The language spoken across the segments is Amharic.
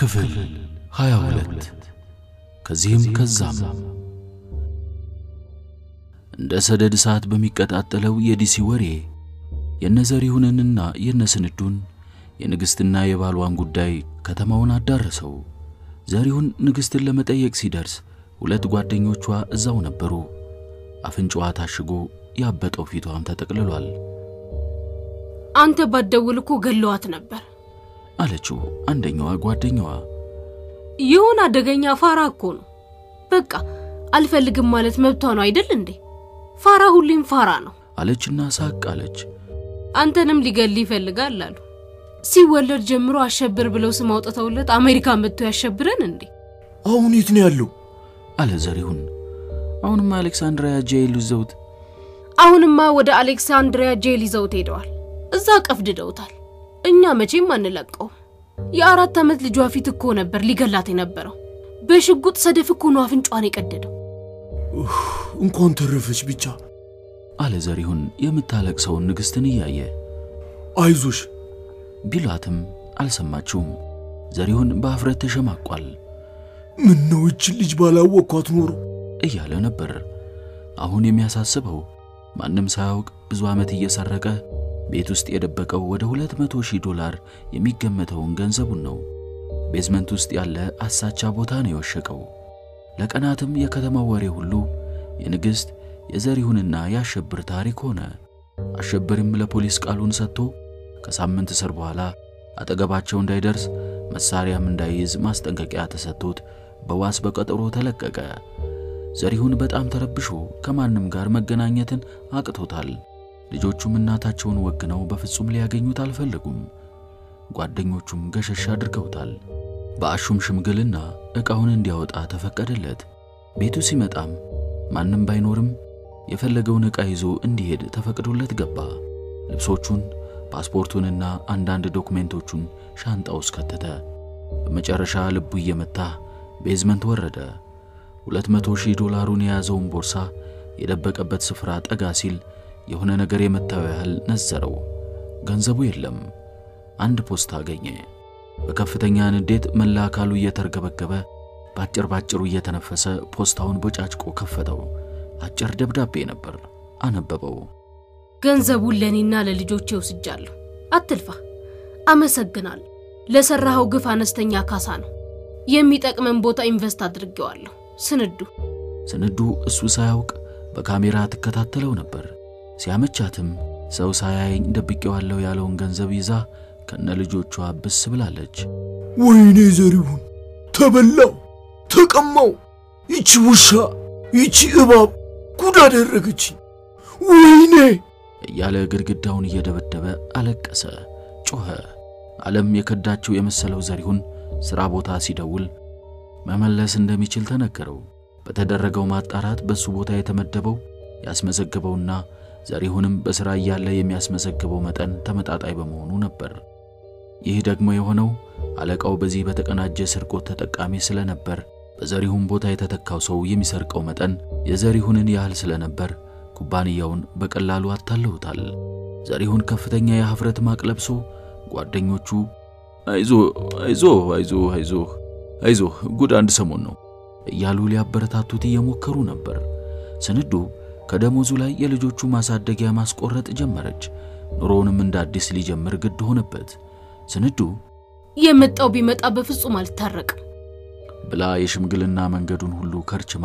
ክፍል 22 ከዚህም ከዛም እንደ ሰደድ እሳት በሚቀጣጠለው የዲሲ ወሬ የነዘሪሁንንና የነስንዱን የንግሥትና የባሏን ጉዳይ ከተማውን አዳረሰው። ዘሪሁን ንግሥትን ለመጠየቅ ሲደርስ ሁለት ጓደኞቿ እዛው ነበሩ። አፍንጫዋ ታሽጎ ያበጠው ፊቷም ተጠቅልሏል። አንተ ባትደውል እኮ ገለዋት ነበር አለችው አንደኛዋ ጓደኛዋ። ይሁን አደገኛ ፋራ እኮ ነው። በቃ አልፈልግም ማለት መብቷ ነው አይደል እንዴ? ፋራ ሁሌም ፋራ ነው አለችና ሳቅ አለች። አንተንም ሊገል ይፈልጋል አሉ። ሲወለድ ጀምሮ አሸብር ብለው ስም አውጥተውለት አሜሪካ መጥቶ ያሸብረን እንዴ? አሁን የት ነው ያለው? አለ ዘሪሁን። አሁንማ አሌክሳንድሪያ ጄል ይዘውት አሁንማ ወደ አሌክሳንድሪያ ጄል ይዘውት ሄደዋል። እዛ ቀፍድደውታል። እኛ መቼም አንለቀው። የአራት ዓመት ልጇ ፊት እኮ ነበር ሊገላት የነበረው። በሽጉጥ ሰደፍ እኮ ነው አፍንጫዋን የቀደደው። እንኳን ተረፈች ብቻ። አለ ዘሪሁን የምታለቅሰውን ንግሥትን እያየ አይዞሽ ቢሏትም አልሰማችውም። ዘሪሁን በአፍረት ተሸማቋል ምን ነው እችን ልጅ ባላወቅኳት ኖሮ እያለ ነበር። አሁን የሚያሳስበው ማንም ሳያውቅ ብዙ ዓመት እየሰረቀ ቤት ውስጥ የደበቀው ወደ ሁለት መቶ ሺህ ዶላር የሚገመተውን ገንዘቡን ነው። ቤዝመንት ውስጥ ያለ አሳቻ ቦታ ነው የወሸቀው። ለቀናትም የከተማው ወሬ ሁሉ የንግሥት የዘሪሁንና የአሸብር ታሪክ ሆነ። አሸብርም ለፖሊስ ቃሉን ሰጥቶ ከሳምንት እስር በኋላ አጠገባቸው እንዳይደርስ መሳሪያም እንዳይይዝ ማስጠንቀቂያ ተሰጥቶት በዋስ በቀጠሮ ተለቀቀ። ዘሪሁን በጣም ተረብሾ ከማንም ጋር መገናኘትን አቅቶታል። ልጆቹም እናታቸውን ወግነው በፍጹም ሊያገኙት አልፈለጉም። ጓደኞቹም ገሸሽ አድርገውታል። በአሹም ሽምግልና ዕቃውን እንዲያወጣ ተፈቀደለት። ቤቱ ሲመጣም ማንም ባይኖርም የፈለገውን ዕቃ ይዞ እንዲሄድ ተፈቅዶለት ገባ። ልብሶቹን፣ ፓስፖርቱንና አንዳንድ ዶኩሜንቶቹን ሻንጣ ውስጥ ከተተ። በመጨረሻ ልቡ እየመታ ቤዝመንት ወረደ። ሁለት መቶ ሺህ ዶላሩን የያዘውን ቦርሳ የደበቀበት ስፍራ ጠጋ ሲል የሆነ ነገር የመታው ያህል ነዘረው። ገንዘቡ የለም። አንድ ፖስታ አገኘ። በከፍተኛ ንዴት መላ አካሉ እየተርገበገበ ባጭር ባጭሩ እየተነፈሰ ፖስታውን ቦጫጭቆ ከፈተው። አጭር ደብዳቤ ነበር። አነበበው። ገንዘቡን ለእኔና ለልጆቼ ወስጃለሁ። አትልፋ። አመሰግናለሁ። ለሰራኸው ግፍ አነስተኛ ካሳ ነው። የሚጠቅመን ቦታ ኢንቨስት አድርጌዋለሁ። ስንዱ ስንዱ እሱ ሳያውቅ በካሜራ ትከታተለው ነበር። ሲያመቻትም ሰው ሳያየኝ ደብቄዋለሁ ያለውን ገንዘብ ይዛ ከነ ልጆቿ ብስ ብላለች። ወይኔ ዘሪሁን ተበላው፣ ተቀማው። ይቺ ውሻ፣ ይቺ እባብ ጉድ አደረገችኝ። ወይኔ እያለ ግድግዳውን እየደበደበ አለቀሰ፣ ጮኸ። ዓለም የከዳችው የመሰለው ዘሪሁን ሥራ ቦታ ሲደውል መመለስ እንደሚችል ተነገረው። በተደረገው ማጣራት በሱ ቦታ የተመደበው ያስመዘገበውና ዘሪሁንም በሥራ እያለ የሚያስመዘግበው መጠን ተመጣጣኝ በመሆኑ ነበር። ይህ ደግሞ የሆነው አለቃው በዚህ በተቀናጀ ስርቆት ተጠቃሚ ስለነበር በዘሪሁን ቦታ የተተካው ሰው የሚሰርቀው መጠን የዘሪሁንን ያህል ስለነበር ኩባንያውን በቀላሉ አታለውታል። ዘሪሁን ከፍተኛ የኀፍረት ማቅ ለብሶ ጓደኞቹ አይዞ አይዞ አይዞ አይዞ አይዞህ ጉድ አንድ ሰሞን ነው እያሉ ሊያበረታቱት እየሞከሩ ነበር። ስንዱ ከደሞዙ ላይ የልጆቹ ማሳደጊያ ማስቆረጥ ጀመረች። ኑሮውንም እንደ አዲስ ሊጀምር ግድ ሆነበት። ስንዱ የመጣው ቢመጣ በፍጹም አልታረቅም ብላ የሽምግልና መንገዱን ሁሉ ከርችማ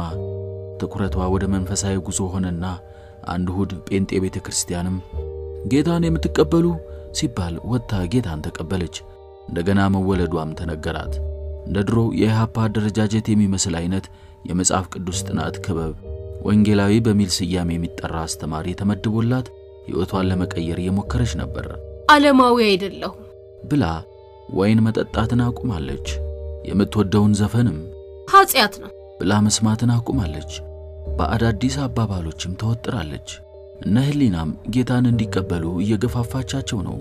ትኩረቷ ወደ መንፈሳዊ ጉዞ ሆነና አንድ እሁድ ጴንጤ ቤተ ክርስቲያንም ጌታን የምትቀበሉ ሲባል ወጥታ ጌታን ተቀበለች። እንደገና መወለዷም ተነገራት። እንደ ድሮ የኢሃፓ አደረጃጀት የሚመስል አይነት የመጽሐፍ ቅዱስ ጥናት ክበብ ወንጌላዊ በሚል ስያሜ የሚጠራ አስተማሪ ተመድቦላት ሕይወቷን ለመቀየር እየሞከረች ነበር። ዓለማዊ አይደለሁም ብላ ወይን መጠጣትን አቁማለች። የምትወደውን ዘፈንም ኃጢአት ነው ብላ መስማትን አቁማለች። በአዳዲስ አባባሎችም ተወጥራለች። እነ ህሊናም ጌታን እንዲቀበሉ እየገፋፋቻቸው ነው።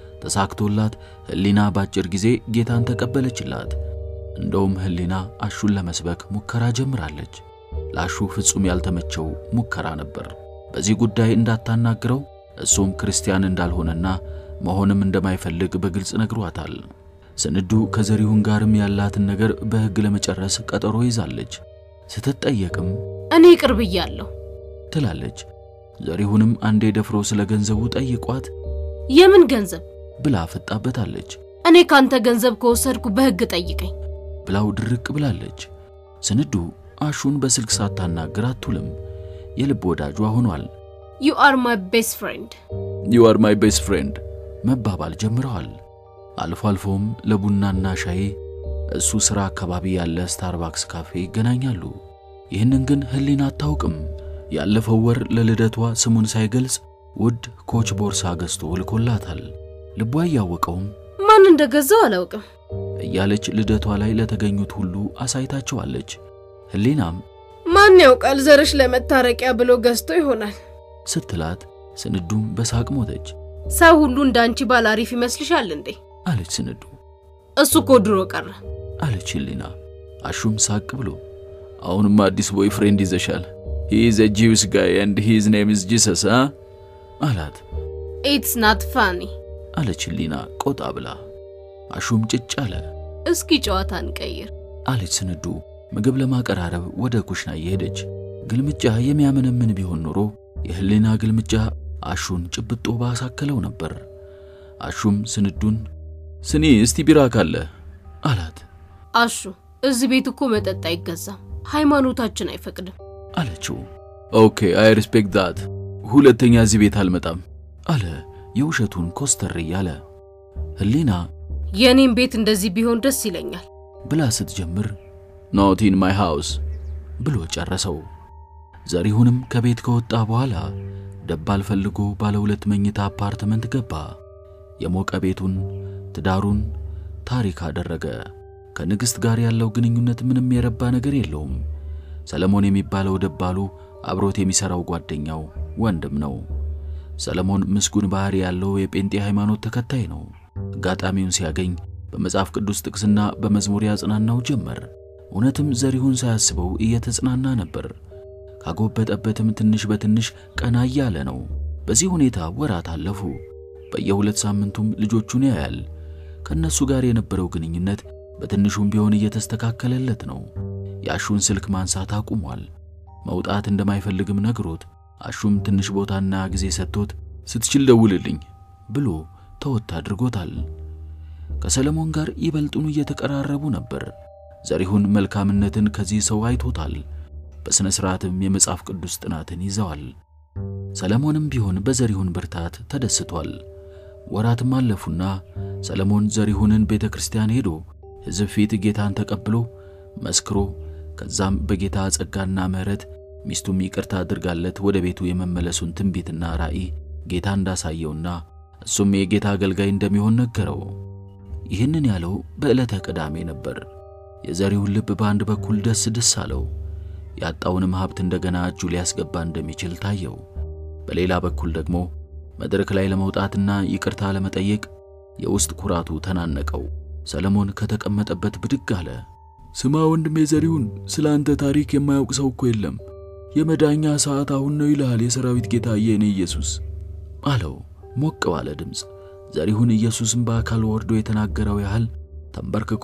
ተሳክቶላት ህሊና ባጭር ጊዜ ጌታን ተቀበለችላት። እንደውም ህሊና አሹን ለመስበክ ሙከራ ጀምራለች። ለአሹ ፍጹም ያልተመቸው ሙከራ ነበር። በዚህ ጉዳይ እንዳታናግረው እሱም ክርስቲያን እንዳልሆነና መሆንም እንደማይፈልግ በግልጽ ነግሯታል። ስንዱ ከዘሪሁን ጋርም ያላትን ነገር በሕግ ለመጨረስ ቀጠሮ ይዛለች። ስትጠየቅም እኔ ቅርብ እያለሁ ትላለች። ዘሪሁንም አንዴ ደፍሮ ስለ ገንዘቡ ጠይቋት የምን ገንዘብ ብላ ፈጣበታለች። እኔ ካንተ ገንዘብ ከወሰድኩ በሕግ ጠይቀኝ። ብላው ድርቅ ብላለች። ስንዱ አሹን በስልክ ሳታናግር አትውልም። የልብ ወዳጇ ሆኗል። ዩ አር ማይ ቤስት ፍሬንድ። ዩ አር ማይ ቤስት ፍሬንድ መባባል ጀምረዋል። አልፎ አልፎም ለቡናና ሻይ እሱ ሥራ አካባቢ ያለ ስታርባክስ ካፌ ይገናኛሉ። ይህንን ግን ህሊና አታውቅም። ያለፈው ወር ለልደቷ ስሙን ሳይገልጽ ውድ ኮች ቦርሳ ገዝቶ ልኮላታል። ልቧ እያወቀውም ማን እንደገዛው አላውቅም። እያለች ልደቷ ላይ ለተገኙት ሁሉ አሳይታቸዋለች። ህሊናም ማን ያውቃል ዘርሽ ለመታረቂያ ብሎ ገዝቶ ይሆናል ስትላት ስንዱም በሳቅ ሞተች። ሰው ሁሉ እንዳንቺ ባል አሪፍ ይመስልሻል እንዴ? አለች ስንዱ እሱ እኮ ድሮ ቀረ። አለች ህሊና። አሹም ሳቅ ብሎ አሁንም አዲስ ቦይ ፍሬንድ ይዘሻል። ሂ ኢዝ ኤ ጂውስ ጋይ ኤንድ ሂዝ ኔም ኢዝ ጂሰስ አ አላት። ኢትስ ናት ፋኒ። አለች ህሊና ቆጣ ብላ። አሹም ጭጭ አለ። እስኪ ጨዋታ እንቀይር። አለች ስንዱ ምግብ ለማቀራረብ ወደ ኩሽና እየሄደች። ግልምጫ የሚያመነምን ቢሆን ኖሮ የህሊና ግልምጫ አሹን ጭብጦ ባሳከለው ነበር። አሹም ስንዱን ስኒ እስቲ ቢራ ካለ አላት። አሹ እዚህ ቤት እኮ መጠጥ አይገዛም፣ ሃይማኖታችን አይፈቅድም። አለችው። ኦኬ አይ ሪስፔክት ዳት፣ ሁለተኛ እዚህ ቤት አልመጣም አለ የውሸቱን ኮስተር እያለ። ህሊና የእኔም ቤት እንደዚህ ቢሆን ደስ ይለኛል። ብላ ስትጀምር ኖት ኢን ማይ ሃውስ ብሎ ጨረሰው። ዘሪሁንም ከቤት ከወጣ በኋላ ደባል ፈልጎ ባለ ሁለት መኝታ አፓርትመንት ገባ። የሞቀ ቤቱን፣ ትዳሩን ታሪክ አደረገ። ከንግሥት ጋር ያለው ግንኙነት ምንም የረባ ነገር የለውም። ሰለሞን የሚባለው ደባሉ አብሮት የሚሠራው ጓደኛው ወንድም ነው። ሰለሞን ምስጉን ባህሪ ያለው የጴንጤ ሃይማኖት ተከታይ ነው። አጋጣሚውን ሲያገኝ በመጽሐፍ ቅዱስ ጥቅስና በመዝሙር ያጽናናው ጀመር። እውነትም ዘሪሁን ሳያስበው እየተጽናና ነበር። ካጎበጠበትም ትንሽ በትንሽ ቀና እያለ ነው። በዚህ ሁኔታ ወራት አለፉ። በየሁለት ሳምንቱም ልጆቹን ያያል። ከእነሱ ጋር የነበረው ግንኙነት በትንሹም ቢሆን እየተስተካከለለት ነው። የአሹን ስልክ ማንሳት አቁሟል። መውጣት እንደማይፈልግም ነግሮት አሹም ትንሽ ቦታና ጊዜ ሰጥቶት ስትችል ደውልልኝ ብሎ ተወት አድርጎታል። ከሰለሞን ጋር ይበልጡኑ እየተቀራረቡ ነበር። ዘሪሁን መልካምነትን ከዚህ ሰው አይቶታል። በሥነ ሥርዓትም የመጽሐፍ ቅዱስ ጥናትን ይዘዋል። ሰለሞንም ቢሆን በዘሪሁን ብርታት ተደስቷል። ወራትም አለፉና ሰለሞን ዘሪሁንን ቤተ ክርስቲያን ሄዶ ሕዝብ ፊት ጌታን ተቀብሎ መስክሮ ከዛም በጌታ ጸጋና ምሕረት ሚስቱም ይቅርታ አድርጋለት ወደ ቤቱ የመመለሱን ትንቢትና ራእይ ጌታ እንዳሳየውና እሱም የጌታ አገልጋይ እንደሚሆን ነገረው። ይህንን ያለው በዕለተ ቅዳሜ ነበር። የዘሪሁን ልብ በአንድ በኩል ደስ ደስ አለው። ያጣውንም ሀብት እንደገና እጁ ሊያስገባ እንደሚችል ታየው። በሌላ በኩል ደግሞ መድረክ ላይ ለመውጣትና ይቅርታ ለመጠየቅ የውስጥ ኩራቱ ተናነቀው። ሰለሞን ከተቀመጠበት ብድግ አለ። ስማ ወንድሜ ዘሪሁን፣ ስለ አንተ ታሪክ የማያውቅ ሰው እኮ የለም። የመዳኛ ሰዓት አሁን ነው ይልሃል የሰራዊት ጌታ የእኔ ኢየሱስ አለው ሞቅ ባለ ድምፅ። ዘሪሁን ኢየሱስን በአካል ወርዶ የተናገረው ያህል ተንበርክኮ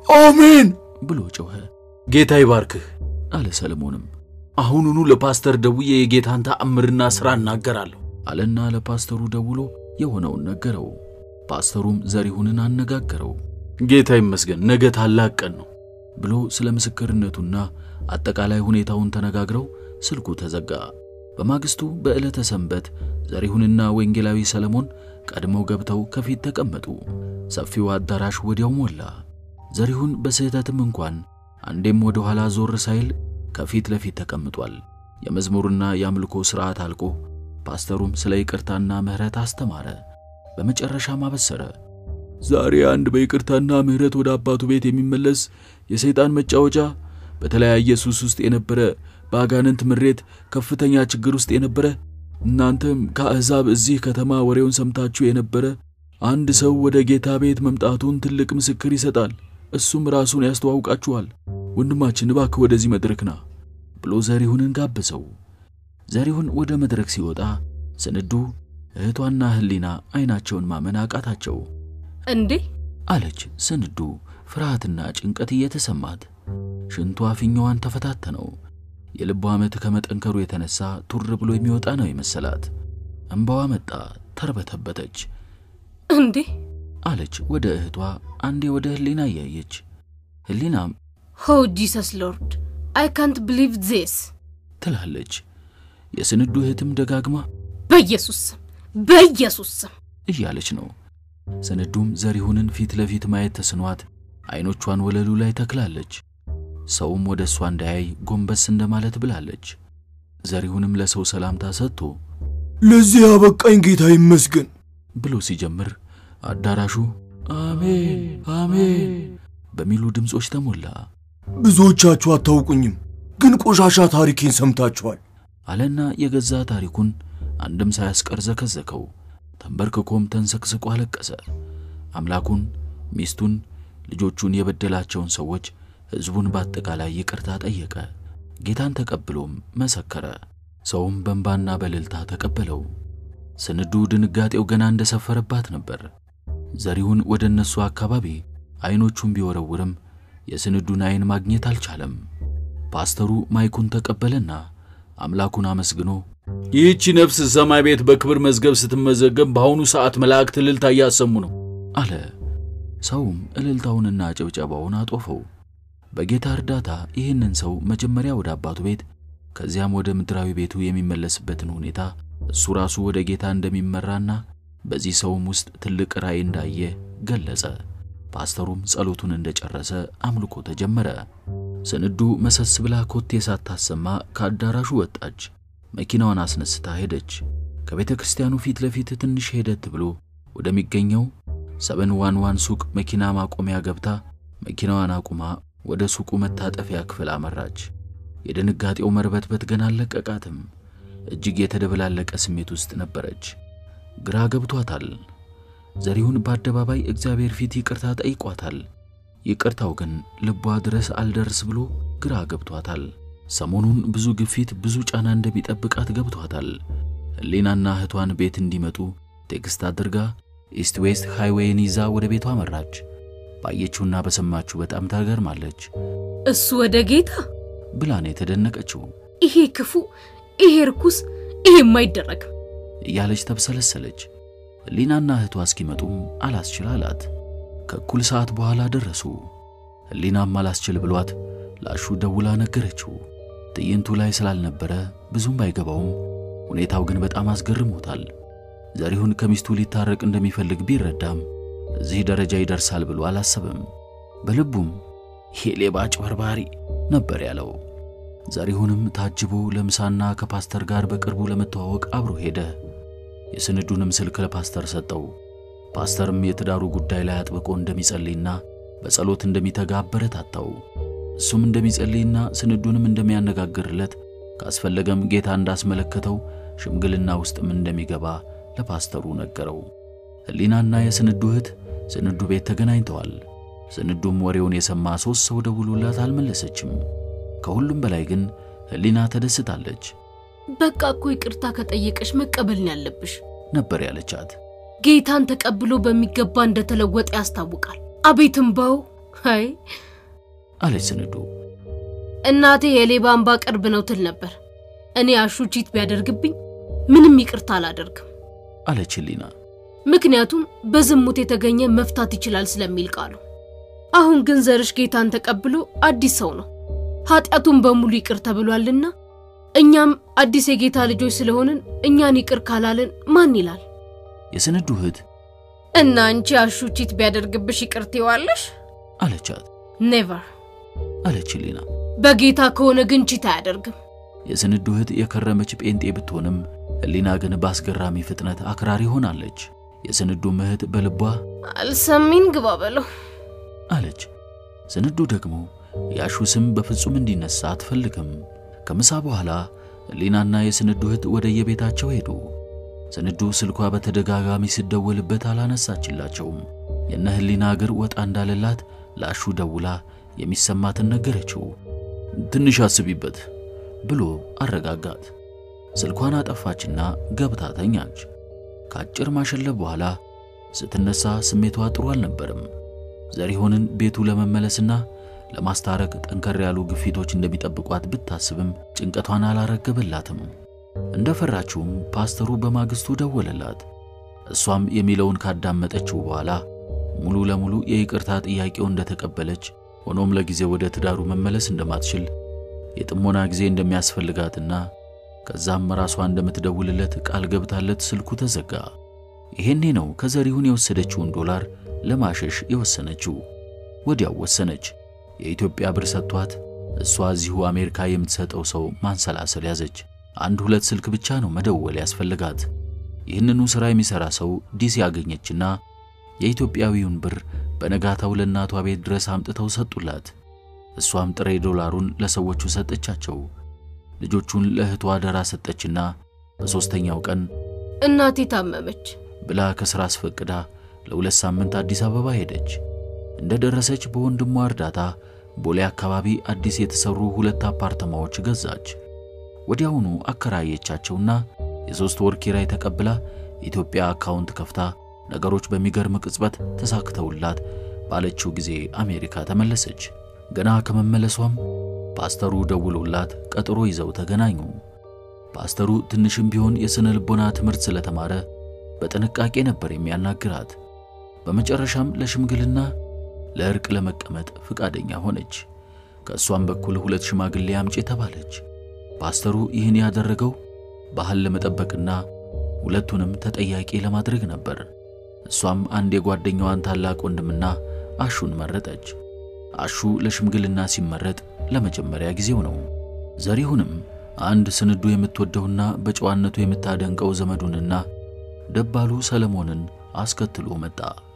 አሜን ብሎ ጮኸ። ጌታ ይባርክህ አለ ሰለሞንም አሁኑኑ ለፓስተር ደውዬ የጌታን ተአምርና ሥራ እናገራለሁ አለና ለፓስተሩ ደውሎ የሆነውን ነገረው። ፓስተሩም ዘሪሁንን አነጋገረው። ጌታ ይመስገን ነገ ታላቅ ቀን ነው ብሎ ስለ ምስክርነቱና አጠቃላይ ሁኔታውን ተነጋግረው ስልኩ ተዘጋ። በማግስቱ በዕለተ ሰንበት ዘሪሁንና ወንጌላዊ ሰለሞን ቀድመው ገብተው ከፊት ተቀመጡ። ሰፊው አዳራሽ ወዲያው ሞላ። ዘሪሁን በስህተትም እንኳን አንዴም ወደ ኋላ ዞር ሳይል ከፊት ለፊት ተቀምጧል። የመዝሙርና የአምልኮ ሥርዓት አልቆ ፓስተሩም ስለ ይቅርታና ምሕረት አስተማረ። በመጨረሻም አበሰረ። ዛሬ አንድ በይቅርታና ምሕረት ወደ አባቱ ቤት የሚመለስ የሰይጣን መጫወቻ በተለያየ ሱስ ውስጥ የነበረ በአጋንንት ምሬት ከፍተኛ ችግር ውስጥ የነበረ እናንተም ከአሕዛብ እዚህ ከተማ ወሬውን ሰምታችሁ የነበረ አንድ ሰው ወደ ጌታ ቤት መምጣቱን ትልቅ ምስክር ይሰጣል። እሱም ራሱን ያስተዋውቃችኋል። ወንድማችን እባክህ ወደዚህ መድረክ ና ብሎ ዘሪሁንን ጋበዘው። ዘሪሁን ወደ መድረክ ሲወጣ ስንዱ እህቷና ህሊና አይናቸውን ማመን አቃታቸው። እንዴ አለች ስንዱ ፍርሃትና ጭንቀት እየተሰማት። ሽንቷ ፊኛዋን ተፈታተነው። የልቧ ምት ከመጠንከሩ የተነሳ ቱር ብሎ የሚወጣ ነው የመሰላት። እንባዋ መጣ፣ ተርበተበተች። እንዴ አለች ወደ እህቷ፣ አንዴ ወደ ህሊና እያየች። ህሊናም ሆ ጂሰስ ሎርድ አይ ካንት ብሊቭ ዜስ ትላለች። የስንዱ እህትም ደጋግማ በኢየሱስ ስም በኢየሱስ ስም እያለች ነው። ስንዱም ዘሪሁንን ፊት ለፊት ማየት ተስኗት አይኖቿን ወለሉ ላይ ተክላለች። ሰውም ወደ እሷ እንዳያይ ጎንበስ እንደማለት ብላለች። ዘሪሁንም ለሰው ሰላምታ ሰጥቶ ለዚህ አበቃኝ ጌታ ይመስገን ብሎ ሲጀምር አዳራሹ አሜን አሜን በሚሉ ድምፆች ተሞላ። ብዙዎቻችሁ አታውቁኝም፣ ግን ቆሻሻ ታሪኬን ሰምታችኋል። አለና የገዛ ታሪኩን አንድም ሳያስቀር ዘከዘከው። ተንበርክኮም ተንሰክስቆ አለቀሰ። አምላኩን፣ ሚስቱን፣ ልጆቹን የበደላቸውን ሰዎች፣ ሕዝቡን በአጠቃላይ ይቅርታ ጠየቀ። ጌታን ተቀብሎም መሰከረ። ሰውም በእንባና በእልልታ ተቀበለው። ስንዱ ድንጋጤው ገና እንደሰፈረባት ነበር። ዘሪሁን ወደ እነሱ አካባቢ አይኖቹን ቢወረውርም የስንዱን አይን ማግኘት አልቻለም። ፓስተሩ ማይኩን ተቀበለና አምላኩን አመስግኖ ይህቺ ነፍስ ሰማይ ቤት በክብር መዝገብ ስትመዘገብ በአሁኑ ሰዓት መላእክት እልልታ እያሰሙ ነው አለ። ሰውም እልልታውንና ጭብጨባውን አጦፈው። በጌታ እርዳታ ይህንን ሰው መጀመሪያ ወደ አባቱ ቤት ከዚያም ወደ ምድራዊ ቤቱ የሚመለስበትን ሁኔታ እሱ ራሱ ወደ ጌታ እንደሚመራና በዚህ ሰውም ውስጥ ትልቅ ራእይ እንዳየ ገለጸ። ፓስተሩም ጸሎቱን እንደጨረሰ አምልኮ ተጀመረ። ስንዱ መሰስ ብላ ኮቴ ሳታሰማ ከአዳራሹ ወጣች። መኪናዋን አስነስታ ሄደች። ከቤተ ክርስቲያኑ ፊት ለፊት ትንሽ ሄደት ብሎ ወደሚገኘው ሰበን ዋን ዋን ሱቅ መኪና ማቆሚያ ገብታ መኪናዋን አቁማ ወደ ሱቁ መታጠፊያ ክፍል አመራች። የድንጋጤው መርበትበት ገና አልለቀቃትም። እጅግ የተደበላለቀ ስሜት ውስጥ ነበረች። ግራ ገብቷታል። ዘሪሁን በአደባባይ እግዚአብሔር ፊት ይቅርታ ጠይቋታል። ይቅርታው ግን ልቧ ድረስ አልደርስ ብሎ ግራ ገብቷታል። ሰሞኑን ብዙ ግፊት፣ ብዙ ጫና እንደሚጠብቃት ገብቷታል። ህሊናና እህቷን ቤት እንዲመጡ ቴክስት አድርጋ ኢስት ዌስት ሃይዌይን ይዛ ወደ ቤቷ መራች። ባየችውና በሰማችው በጣም ታገርማለች እሱ ወደ ጌታ ብላን የተደነቀችው ይሄ ክፉ፣ ይሄ ርኩስ፣ ይሄ የማይደረግም እያለች ተብሰለሰለች። ህሊናና እህቷ እስኪመጡም አላስችል አላት። ከእኩል ሰዓት በኋላ ደረሱ። ህሊናም አላስችል ብሏት ላሹ ደውላ ነገረችው። ትዕይንቱ ላይ ስላልነበረ ብዙም ባይገባውም ሁኔታው ግን በጣም አስገርሞታል። ዘሪሁን ከሚስቱ ሊታረቅ እንደሚፈልግ ቢረዳም እዚህ ደረጃ ይደርሳል ብሎ አላሰበም። በልቡም ይሄ ሌባ አጭበርባሪ ነበር ያለው። ዘሪሁንም ታጅቦ ለምሳና ከፓስተር ጋር በቅርቡ ለመተዋወቅ አብሮ ሄደ። የስንዱንም ስልክ ለፓስተር ሰጠው። ፓስተርም የትዳሩ ጉዳይ ላይ አጥብቆ እንደሚጸልይና በጸሎት እንደሚተጋ አበረታታው። እሱም እንደሚጸልይና ስንዱንም እንደሚያነጋግርለት ካስፈለገም ጌታ እንዳስመለከተው ሽምግልና ውስጥም እንደሚገባ ለፓስተሩ ነገረው። ህሊናና የስንዱ እህት ስንዱ ቤት ተገናኝተዋል። ስንዱም ወሬውን የሰማ ሦስት ሰው ደውሎላት አልመለሰችም። ከሁሉም በላይ ግን ህሊና ተደስታለች በቃ እኮ ይቅርታ ከጠየቀሽ መቀበልን ያለብሽ ነበር ያለቻት። ጌታን ተቀብሎ በሚገባ እንደተለወጠ ያስታውቃል። አቤት እምባው! አይ አለች ስንዱ። እናቴ የሌባ እምባ ቅርብ ነው ትል ነበር። እኔ አሹ ቺት ቢያደርግብኝ ምንም ይቅርታ አላደርግም። አለች ህሊና። ምክንያቱም በዝሙት የተገኘ መፍታት ይችላል ስለሚል ቃሉ። አሁን ግን ዘርሽ ጌታን ተቀብሎ አዲስ ሰው ነው። ኃጢአቱን በሙሉ ይቅር ተብሏልና እኛም አዲስ የጌታ ልጆች ስለሆንን እኛን ይቅር ካላልን ማን ይላል? የስንዱ እህት እና አንቺ አሹ ቺት ቢያደርግብሽ ይቅር ትይዋለሽ? አለቻት። ኔቨር። አለች ህሊና። በጌታ ከሆነ ግን ቺት አያደርግም። የስንዱ እህት የከረመች ጴንጤ ብትሆንም ህሊና ግን በአስገራሚ ፍጥነት አክራሪ ሆናለች። የስንዱም እህት በልቧ አልሰሚን ግባ በለው አለች። ስንዱ ደግሞ የአሹ ስም በፍጹም እንዲነሳ አትፈልግም። ከምሳ በኋላ ህሊናና የስንዱ እህት ወደ የቤታቸው ሄዱ። ስንዱ ስልኳ በተደጋጋሚ ሲደወልበት አላነሳችላቸውም። የነ ህሊና እግር ወጣ እንዳለላት ለአሹ ደውላ የሚሰማትን ነገረችው። ትንሽ አስቢበት ብሎ አረጋጋት። ስልኳን አጠፋችና ገብታ ተኛች። ከአጭር ማሸለብ በኋላ ስትነሳ ስሜቷ ጥሩ አልነበርም። ዘሪሁንን ቤቱ ለመመለስና ለማስታረቅ ጠንከር ያሉ ግፊቶች እንደሚጠብቋት ብታስብም ጭንቀቷን አላረገበላትም። እንደፈራችውም ፓስተሩ በማግስቱ ደወለላት። እሷም የሚለውን ካዳመጠችው በኋላ ሙሉ ለሙሉ የይቅርታ ጥያቄው እንደተቀበለች፣ ሆኖም ለጊዜ ወደ ትዳሩ መመለስ እንደማትችል የጥሞና ጊዜ እንደሚያስፈልጋትና ከዛም ራሷ እንደምትደውልለት ቃል ገብታለት ስልኩ ተዘጋ። ይሄኔ ነው ከዘሪሁን የወሰደችውን ዶላር ለማሸሽ የወሰነችው። ወዲያው ወሰነች። የኢትዮጵያ ብር ሰጥቷት እሷ እዚሁ አሜሪካ የምትሰጠው ሰው ማንሰላሰል ያዘች። አንድ ሁለት ስልክ ብቻ ነው መደወል ያስፈልጋት። ይህንኑ ሥራ የሚሠራ ሰው ዲሲ ያገኘችና የኢትዮጵያዊውን ብር በነጋታው ለእናቷ ቤት ድረስ አምጥተው ሰጡላት። እሷም ጥሬ ዶላሩን ለሰዎቹ ሰጠቻቸው። ልጆቹን ለእህቷ አደራ ሰጠችና በሦስተኛው ቀን እናቴ ታመመች ብላ ከሥራ አስፈቅዳ ለሁለት ሳምንት አዲስ አበባ ሄደች። እንደ ደረሰች በወንድሟ እርዳታ ቦሌ አካባቢ አዲስ የተሰሩ ሁለት አፓርተማዎች ገዛች። ወዲያውኑ አከራየቻቸውና የሦስት ወር ኪራይ ተቀብላ የኢትዮጵያ አካውንት ከፍታ ነገሮች በሚገርም ቅጽበት ተሳክተውላት ባለችው ጊዜ አሜሪካ ተመለሰች። ገና ከመመለሷም ፓስተሩ ደውሎላት ቀጠሮ ይዘው ተገናኙ። ፓስተሩ ትንሽም ቢሆን የሥነ ልቦና ትምህርት ስለተማረ በጥንቃቄ ነበር የሚያናግራት። በመጨረሻም ለሽምግልና ለእርቅ ለመቀመጥ ፍቃደኛ ሆነች። ከእሷም በኩል ሁለት ሽማግሌ አምጪ ተባለች። ፓስተሩ ይህን ያደረገው ባህል ለመጠበቅና ሁለቱንም ተጠያቂ ለማድረግ ነበር። እሷም አንድ የጓደኛዋን ታላቅ ወንድምና አሹን መረጠች። አሹ ለሽምግልና ሲመረጥ ለመጀመሪያ ጊዜው ነው። ዘሪሁንም አንድ ስንዱ የምትወደውና በጨዋነቱ የምታደንቀው ዘመዱንና ደባሉ ሰለሞንን አስከትሎ መጣ።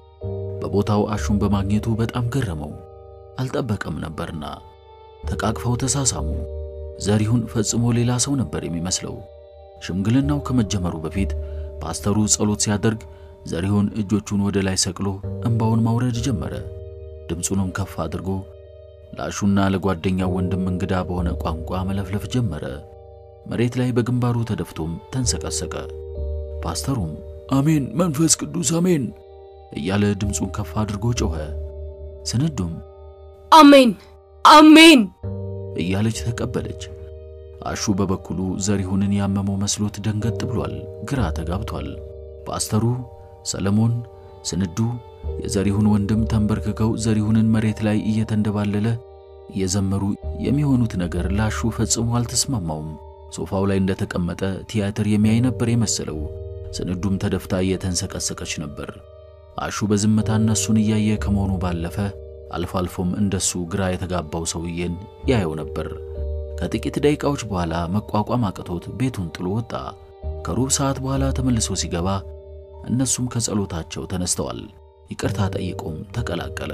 በቦታው አሹን በማግኘቱ በጣም ገረመው። አልጠበቀም ነበርና ተቃቅፈው ተሳሳሙ። ዘሪሁን ፈጽሞ ሌላ ሰው ነበር የሚመስለው። ሽምግልናው ከመጀመሩ በፊት ፓስተሩ ጸሎት ሲያደርግ ዘሪሁን እጆቹን ወደ ላይ ሰቅሎ እንባውን ማውረድ ጀመረ። ድምፁንም ከፍ አድርጎ ለአሹና ለጓደኛው ወንድም እንግዳ በሆነ ቋንቋ መለፍለፍ ጀመረ። መሬት ላይ በግንባሩ ተደፍቶም ተንሰቀሰቀ። ፓስተሩም አሜን፣ መንፈስ ቅዱስ አሜን እያለ ድምፁን ከፍ አድርጎ ጮኸ። ስንዱም አሜን አሜን እያለች ተቀበለች። አሹ በበኩሉ ዘሪሁንን ያመመው መስሎት ደንገጥ ብሏል፣ ግራ ተጋብቷል። ፓስተሩ፣ ሰለሞን፣ ስንዱ የዘሪሁን ወንድም ተንበርክከው ዘሪሁንን መሬት ላይ እየተንደባለለ እየዘመሩ የሚሆኑት ነገር ላሹ ፈጽሞ አልተስማማውም። ሶፋው ላይ እንደተቀመጠ ቲያትር የሚያይ ነበር የመሰለው። ስንዱም ተደፍታ እየተንሰቀሰቀች ነበር። አሹ በዝምታ እነሱን እያየ ከመሆኑ ባለፈ አልፎ አልፎም እንደሱ ግራ የተጋባው ሰውዬን ያየው ነበር። ከጥቂት ደቂቃዎች በኋላ መቋቋም አቅቶት ቤቱን ጥሎ ወጣ። ከሩብ ሰዓት በኋላ ተመልሶ ሲገባ እነሱም ከጸሎታቸው ተነስተዋል። ይቅርታ ጠይቆም ተቀላቀለ።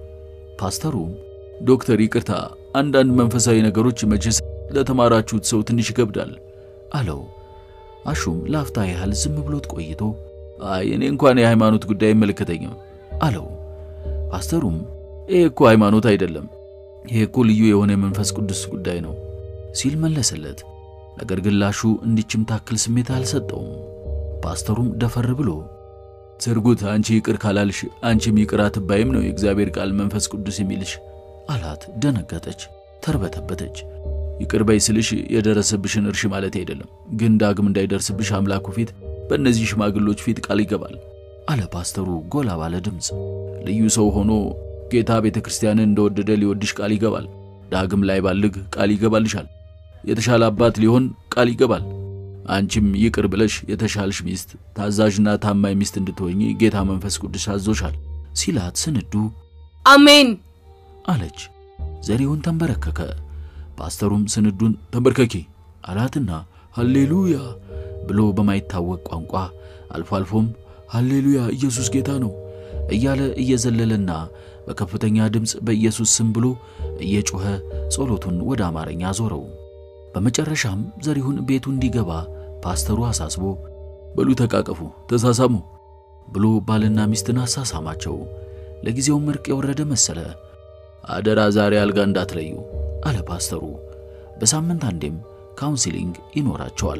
ፓስተሩ ዶክተር ይቅርታ፣ አንዳንድ መንፈሳዊ ነገሮች መቼስ ለተማራችሁት ሰው ትንሽ ይከብዳል አለው። አሹም ላፍታ ያህል ዝም ብሎት ቆይቶ አይ እኔ እንኳን የሃይማኖት ጉዳይ አይመለከተኝም አለው። ፓስተሩም ይሄ እኮ ሃይማኖት አይደለም፣ ይሄ እኮ ልዩ የሆነ የመንፈስ ቅዱስ ጉዳይ ነው ሲል መለሰለት። ነገር ግን ላሹ እንዲችም ታክል ስሜት አልሰጠውም። ፓስተሩም ደፈር ብሎ ስርጉት፣ አንቺ ይቅር ካላልሽ አንቺም ይቅር አትባይም ነው የእግዚአብሔር ቃል መንፈስ ቅዱስ የሚልሽ አላት። ደነገጠች፣ ተርበተበተች። ይቅር በይ ስልሽ የደረሰብሽን እርሽ ማለት አይደለም፣ ግን ዳግም እንዳይደርስብሽ አምላኩ ፊት በእነዚህ ሽማግሎች ፊት ቃል ይገባል አለ ፓስተሩ ጎላ ባለ ድምፅ። ልዩ ሰው ሆኖ ጌታ ቤተ ክርስቲያንን እንደወደደ ሊወድሽ ቃል ይገባል። ዳግም ላይ ባልግ ቃል ይገባልሻል። የተሻለ አባት ሊሆን ቃል ይገባል። አንቺም ይቅር ብለሽ የተሻልሽ ሚስት፣ ታዛዥና ታማኝ ሚስት እንድትሆኚ ጌታ መንፈስ ቅዱስ አዞሻል ሲላት ስንዱ አሜን አለች። ዘሪሁን ተንበረከከ። ፓስተሩም ስንዱን ተንበርከኪ አላትና ሃሌሉያ ብሎ በማይታወቅ ቋንቋ አልፎ አልፎም ሃሌሉያ ኢየሱስ ጌታ ነው እያለ እየዘለለና በከፍተኛ ድምፅ በኢየሱስ ስም ብሎ እየጮኸ ጸሎቱን ወደ አማርኛ አዞረው። በመጨረሻም ዘሪሁን ቤቱ እንዲገባ ፓስተሩ አሳስቦ በሉ ተቃቀፉ፣ ተሳሳሙ ብሎ ባልና ሚስትን አሳሳማቸው። ለጊዜውም እርቅ የወረደ መሰለ። አደራ ዛሬ አልጋ እንዳትለዩ አለ ፓስተሩ። በሳምንት አንዴም ካውንሲሊንግ ይኖራቸዋል።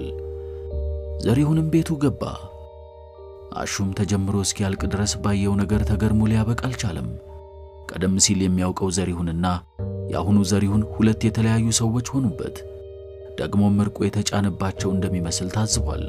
ዘሪሁንም ቤቱ ገባ። አሹም ተጀምሮ እስኪያልቅ ድረስ ባየው ነገር ተገርሞ ሊያበቃ አልቻለም። ቀደም ሲል የሚያውቀው ዘሪሁንና የአሁኑ ዘሪሁን ሁለት የተለያዩ ሰዎች ሆኑበት። ደግሞም ምርቆ የተጫነባቸው እንደሚመስል ታዝቧል።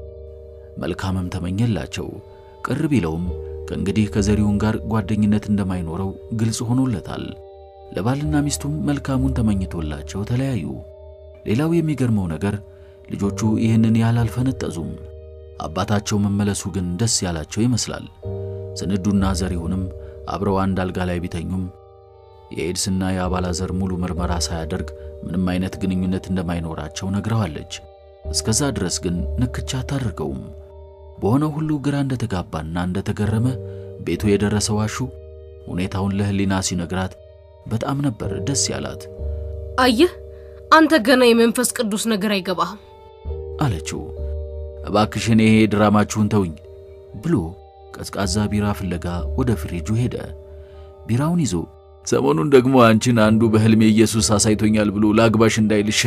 መልካምም ተመኘላቸው። ቅር ቢለውም ከእንግዲህ ከዘሪሁን ጋር ጓደኝነት እንደማይኖረው ግልጽ ሆኖለታል። ለባልና ሚስቱም መልካሙን ተመኝቶላቸው ተለያዩ። ሌላው የሚገርመው ነገር ልጆቹ ይህንን ያህል አልፈነጠዙም። አባታቸው መመለሱ ግን ደስ ያላቸው ይመስላል። ስንዱና ዘሪሁንም አብረው አንድ አልጋ ላይ ቢተኙም የኤድስና የአባላዘር ሙሉ ምርመራ ሳያደርግ ምንም አይነት ግንኙነት እንደማይኖራቸው ነግረዋለች። እስከዛ ድረስ ግን ንክቻ አታደርገውም። በሆነው ሁሉ ግራ እንደተጋባና እንደተገረመ ቤቱ የደረሰው አሹ ሁኔታውን ለህሊና ሲነግራት በጣም ነበር ደስ ያላት። አየህ አንተ ገና የመንፈስ ቅዱስ ነገር አይገባህም አለችው። እባክሽን ይሄ ድራማችሁን ተውኝ ብሎ ቀዝቃዛ ቢራ ፍለጋ ወደ ፍሪጁ ሄደ። ቢራውን ይዞ ሰሞኑን ደግሞ አንቺን አንዱ በህልሜ ኢየሱስ አሳይቶኛል ብሎ ላግባሽ እንዳይልሽ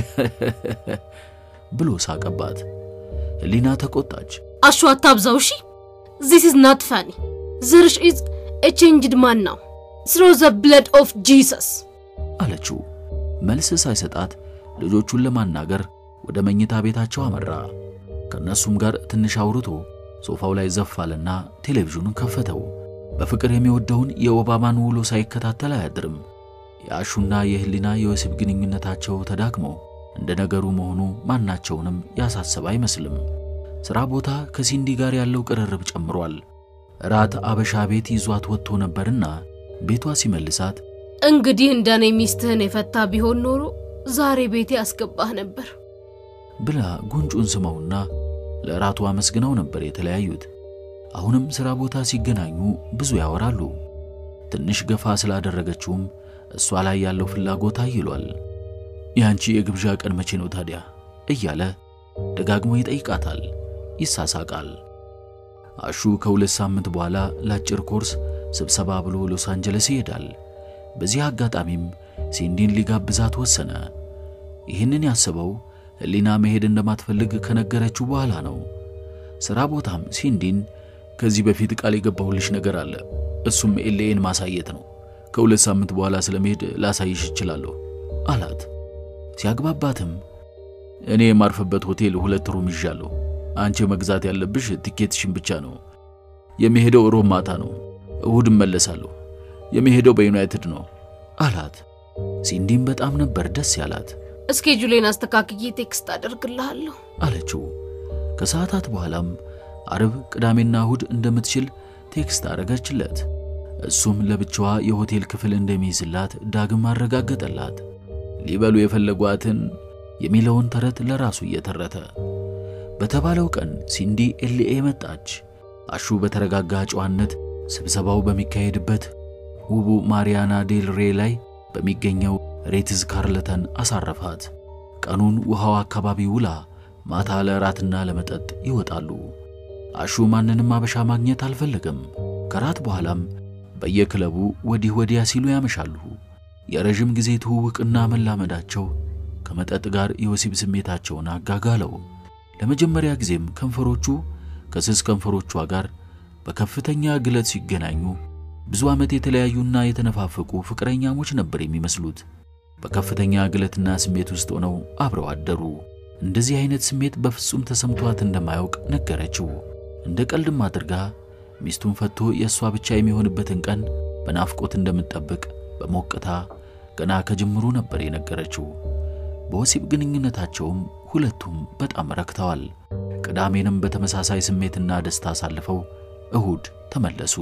ብሎ ሳቀባት። ህሊና ተቆጣች። አሹ አታብዛው እሺ ዚስ ኢዝ ናት ፋኒ ዝርሽ ኢዝ ኤ ቼንጅድ ማን ናው ስሮ ዘ ብለድ ኦፍ ጂሰስ አለችው። መልስ ሳይሰጣት ልጆቹን ለማናገር ወደ መኝታ ቤታቸው አመራ። ከእነሱም ጋር ትንሽ አውርቶ ሶፋው ላይ ዘፍ አለና ቴሌቪዥኑን ከፈተው። በፍቅር የሚወደውን የኦባማን ውሎ ሳይከታተል አያድርም። የአሹና የህሊና የወሲብ ግንኙነታቸው ተዳክሞ እንደ ነገሩ መሆኑ ማናቸውንም ያሳሰበ አይመስልም። ሥራ ቦታ ከሲንዲ ጋር ያለው ቅርርብ ጨምሯል። ራት አበሻ ቤት ይዟት ወጥቶ ነበርና ቤቷ ሲመልሳት እንግዲህ እንደኔ ሚስትህን የፈታ ቢሆን ኖሮ ዛሬ ቤቴ አስገባህ ነበር ብላ ጉንጩን ስመውና ለራቱ አመስግነው ነበር የተለያዩት። አሁንም ሥራ ቦታ ሲገናኙ ብዙ ያወራሉ። ትንሽ ገፋ ስላደረገችውም እሷ ላይ ያለው ፍላጎት አይሏል። የአንቺ የግብዣ ቀን መቼ ነው ታዲያ እያለ ደጋግሞ ይጠይቃታል፣ ይሳሳቃል። አሹ ከሁለት ሳምንት በኋላ ለአጭር ኮርስ ስብሰባ ብሎ ሎስ አንጀለስ ይሄዳል። በዚህ አጋጣሚም ሲንዲን ሊጋብዛት ወሰነ። ይህንን ያሰበው ህሊና መሄድ እንደማትፈልግ ከነገረችው በኋላ ነው። ሥራ ቦታም ሲንዲን ከዚህ በፊት ቃል የገባሁልሽ ነገር አለ፣ እሱም ኤልኤን ማሳየት ነው። ከሁለት ሳምንት በኋላ ስለመሄድ ላሳይሽ እችላለሁ አላት። ሲያግባባትም እኔ የማርፍበት ሆቴል ሁለት ሩም ይዣለሁ። አንቺ መግዛት ያለብሽ ቲኬትሽን ብቻ ነው። የሚሄደው ሮብ ማታ ነው። እሁድ እመለሳለሁ። የሚሄደው በዩናይትድ ነው አላት። ሲንዲም በጣም ነበር ደስ ያላት። እስኬጁሌን አስተካክዬ ቴክስት አደርግልሃለሁ አለችው። ከሰዓታት በኋላም አርብ፣ ቅዳሜና እሁድ እንደምትችል ቴክስት አረገችለት። እሱም ለብቻዋ የሆቴል ክፍል እንደሚይዝላት ዳግም አረጋገጠላት። ሊበሉ የፈለጓትን የሚለውን ተረት ለራሱ እየተረተ በተባለው ቀን ሲንዲ ኤልኤ መጣች። አሹ በተረጋጋ ጨዋነት ስብሰባው በሚካሄድበት ውቡ ማሪያና ዴል ሬ ላይ በሚገኘው ሬትዝ ካርለተን አሳረፋት። ቀኑን ውሃው አካባቢ ውላ ማታ ለራትና ለመጠጥ ይወጣሉ። አሹ ማንንም አበሻ ማግኘት አልፈለገም። ከራት በኋላም በየክለቡ ወዲህ ወዲያ ሲሉ ያመሻሉ። የረዥም ጊዜ ትውውቅና መላመዳቸው ከመጠጥ ጋር የወሲብ ስሜታቸውን አጋጋለው። ለመጀመሪያ ጊዜም ከንፈሮቹ ከስስ ከንፈሮቿ ጋር በከፍተኛ ግለት ሲገናኙ ብዙ ዓመት የተለያዩና የተነፋፈቁ ፍቅረኛሞች ነበር የሚመስሉት። በከፍተኛ ግለትና ስሜት ውስጥ ሆነው አብረው አደሩ። እንደዚህ አይነት ስሜት በፍጹም ተሰምቷት እንደማያውቅ ነገረችው። እንደ ቀልድም አድርጋ ሚስቱን ፈቶ የእሷ ብቻ የሚሆንበትን ቀን በናፍቆት እንደምትጠብቅ በሞቅታ ገና ከጅምሩ ነበር የነገረችው። በወሲብ ግንኙነታቸውም ሁለቱም በጣም ረክተዋል። ቅዳሜንም በተመሳሳይ ስሜትና ደስታ አሳልፈው እሁድ ተመለሱ።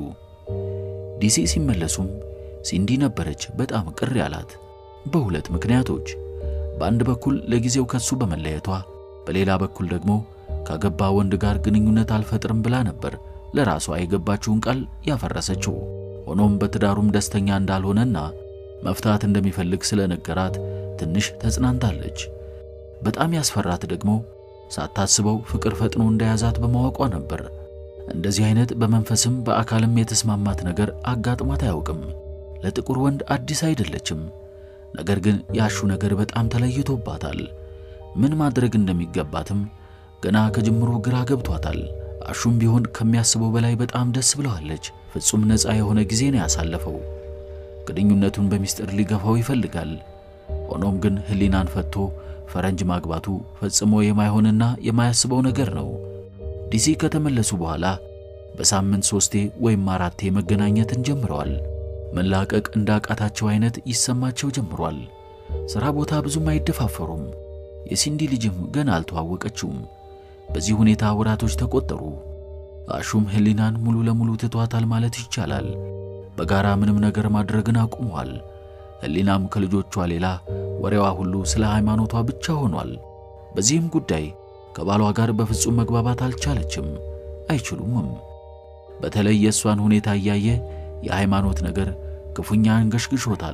ዲሲ ሲመለሱም ሲንዲ ነበረች በጣም ቅር ያላት በሁለት ምክንያቶች። በአንድ በኩል ለጊዜው ከሱ በመለየቷ፣ በሌላ በኩል ደግሞ ካገባ ወንድ ጋር ግንኙነት አልፈጥርም ብላ ነበር ለራሷ የገባችውን ቃል ያፈረሰችው። ሆኖም በትዳሩም ደስተኛ እንዳልሆነና መፍታት እንደሚፈልግ ስለነገራት ትንሽ ተጽናንታለች። በጣም ያስፈራት ደግሞ ሳታስበው ፍቅር ፈጥኖ እንደያዛት በማወቋ ነበር። እንደዚህ አይነት በመንፈስም በአካልም የተስማማት ነገር አጋጥሟት አያውቅም። ለጥቁር ወንድ አዲስ አይደለችም። ነገር ግን ያሹ ነገር በጣም ተለይቶባታል። ምን ማድረግ እንደሚገባትም ገና ከጅምሮ ግራ ገብቷታል። አሹም ቢሆን ከሚያስበው በላይ በጣም ደስ ብለዋለች። ፍጹም ነፃ የሆነ ጊዜ ነው ያሳለፈው። ግንኙነቱን በሚስጥር ሊገፋው ይፈልጋል። ሆኖም ግን ሕሊናን ፈቶ ፈረንጅ ማግባቱ ፈጽሞ የማይሆንና የማያስበው ነገር ነው። ዲሲ ከተመለሱ በኋላ በሳምንት ሶስቴ ወይም አራቴ መገናኘትን ጀምረዋል። መላቀቅ እንዳቃታቸው አይነት ይሰማቸው ጀምሯል። ሥራ ቦታ ብዙም አይደፋፈሩም። የሲንዲ ልጅም ገና አልተዋወቀችውም። በዚህ ሁኔታ ወራቶች ተቆጠሩ። አሹም ሕሊናን ሙሉ ለሙሉ ትቷታል ማለት ይቻላል። በጋራ ምንም ነገር ማድረግን አቁመዋል። ሕሊናም ከልጆቿ ሌላ ወሬዋ ሁሉ ስለ ሃይማኖቷ ብቻ ሆኗል። በዚህም ጉዳይ ከባሏ ጋር በፍጹም መግባባት አልቻለችም፣ አይችሉምም። በተለይ የእሷን ሁኔታ እያየ የሃይማኖት ነገር ክፉኛ አንገሽግሾታል።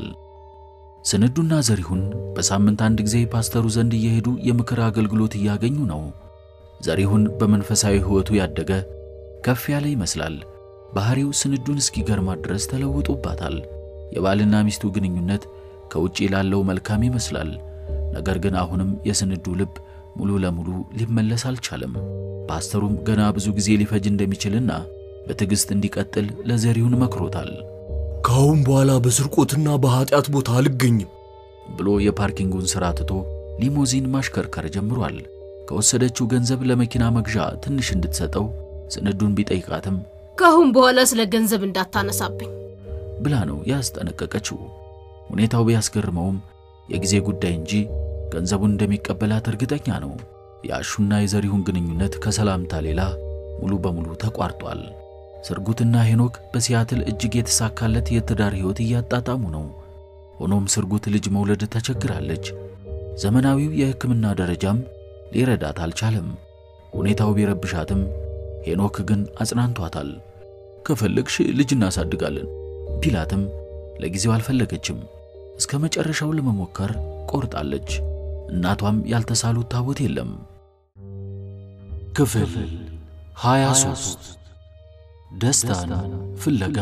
ስንዱና ዘሪሁን በሳምንት አንድ ጊዜ ፓስተሩ ዘንድ እየሄዱ የምክር አገልግሎት እያገኙ ነው። ዘሪሁን በመንፈሳዊ ሕይወቱ ያደገ ከፍ ያለ ይመስላል። ባህሪው ስንዱን እስኪገርማት ድረስ ተለውጦባታል። የባልና ሚስቱ ግንኙነት ከውጪ ላለው መልካም ይመስላል። ነገር ግን አሁንም የስንዱ ልብ ሙሉ ለሙሉ ሊመለስ አልቻለም። ፓስተሩም ገና ብዙ ጊዜ ሊፈጅ እንደሚችልና በትዕግሥት እንዲቀጥል ለዘሪሁን መክሮታል። ከአሁን በኋላ በስርቆትና በኀጢአት ቦታ አልገኝም ብሎ የፓርኪንጉን ሥራ ትቶ ሊሞዚን ማሽከርከር ጀምሯል። ከወሰደችው ገንዘብ ለመኪና መግዣ ትንሽ እንድትሰጠው ስንዱን ቢጠይቃትም ከአሁን በኋላ ስለ ገንዘብ እንዳታነሳብኝ ብላ ነው ያስጠነቀቀችው። ሁኔታው ቢያስገርመውም የጊዜ ጉዳይ እንጂ ገንዘቡን እንደሚቀበላት እርግጠኛ ነው። የአሹና የዘሪሁን ግንኙነት ከሰላምታ ሌላ ሙሉ በሙሉ ተቋርጧል። ስርጉትና ሄኖክ በሲያትል እጅግ የተሳካለት የትዳር ሕይወት እያጣጣሙ ነው። ሆኖም ስርጉት ልጅ መውለድ ተቸግራለች። ዘመናዊው የሕክምና ደረጃም ሊረዳት አልቻለም። ሁኔታው ቢረብሻትም ሄኖክ ግን አጽናንቷታል። ከፈለግሽ ልጅ እናሳድጋለን ቢላትም ለጊዜው አልፈለገችም። እስከ መጨረሻው ለመሞከር ቆርጣለች። እናቷም ያልተሳሉት ታቦት የለም። ክፍል 23 ደስታን ፍለጋ።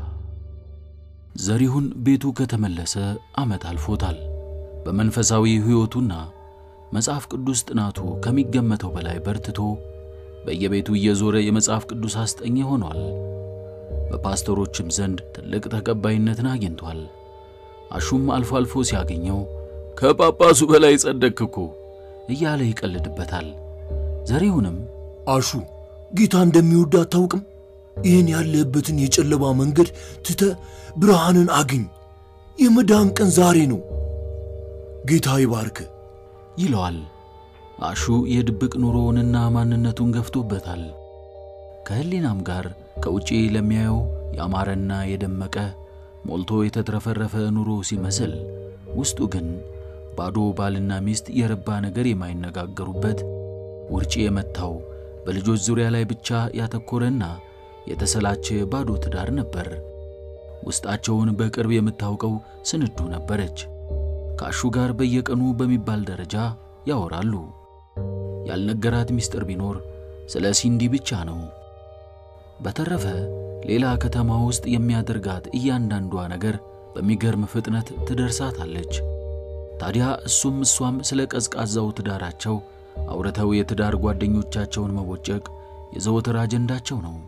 ዘሪሁን ቤቱ ከተመለሰ ዓመት አልፎታል። በመንፈሳዊ ሕይወቱና መጽሐፍ ቅዱስ ጥናቱ ከሚገመተው በላይ በርትቶ በየቤቱ እየዞረ የመጽሐፍ ቅዱስ አስጠኝ ሆኗል። በፓስተሮችም ዘንድ ትልቅ ተቀባይነትን አግኝቷል። አሹም አልፎ አልፎ ሲያገኘው ከጳጳሱ በላይ ጸደቅክ እኮ እያለ ይቀልድበታል። ዘሪሁንም አሹ ጌታ እንደሚወድ አታውቅም? ይህን ያለህበትን የጨለማ መንገድ ትተ ብርሃንን አግኝ። የመዳን ቀን ዛሬ ነው። ጌታ ይባርክ ይለዋል። አሹ የድብቅ ኑሮውንና ማንነቱን ገፍቶበታል። ከሕሊናም ጋር ከውጪ ለሚያየው ያማረና የደመቀ ሞልቶ የተትረፈረፈ ኑሮ ሲመስል ውስጡ ግን ባዶ ባልና ሚስት የረባ ነገር የማይነጋገሩበት ውርጭ የመታው በልጆች ዙሪያ ላይ ብቻ ያተኮረና የተሰላቸ ባዶ ትዳር ነበር። ውስጣቸውን በቅርብ የምታውቀው ስንዱ ነበረች። ከአሹ ጋር በየቀኑ በሚባል ደረጃ ያወራሉ። ያልነገራት ምስጢር ቢኖር ስለ ሲንዲ ብቻ ነው። በተረፈ ሌላ ከተማ ውስጥ የሚያደርጋት እያንዳንዷ ነገር በሚገርም ፍጥነት ትደርሳታለች። ታዲያ እሱም እሷም ስለ ቀዝቃዛው ትዳራቸው አውርተው የትዳር ጓደኞቻቸውን መቦጨቅ የዘወትር አጀንዳቸው ነው።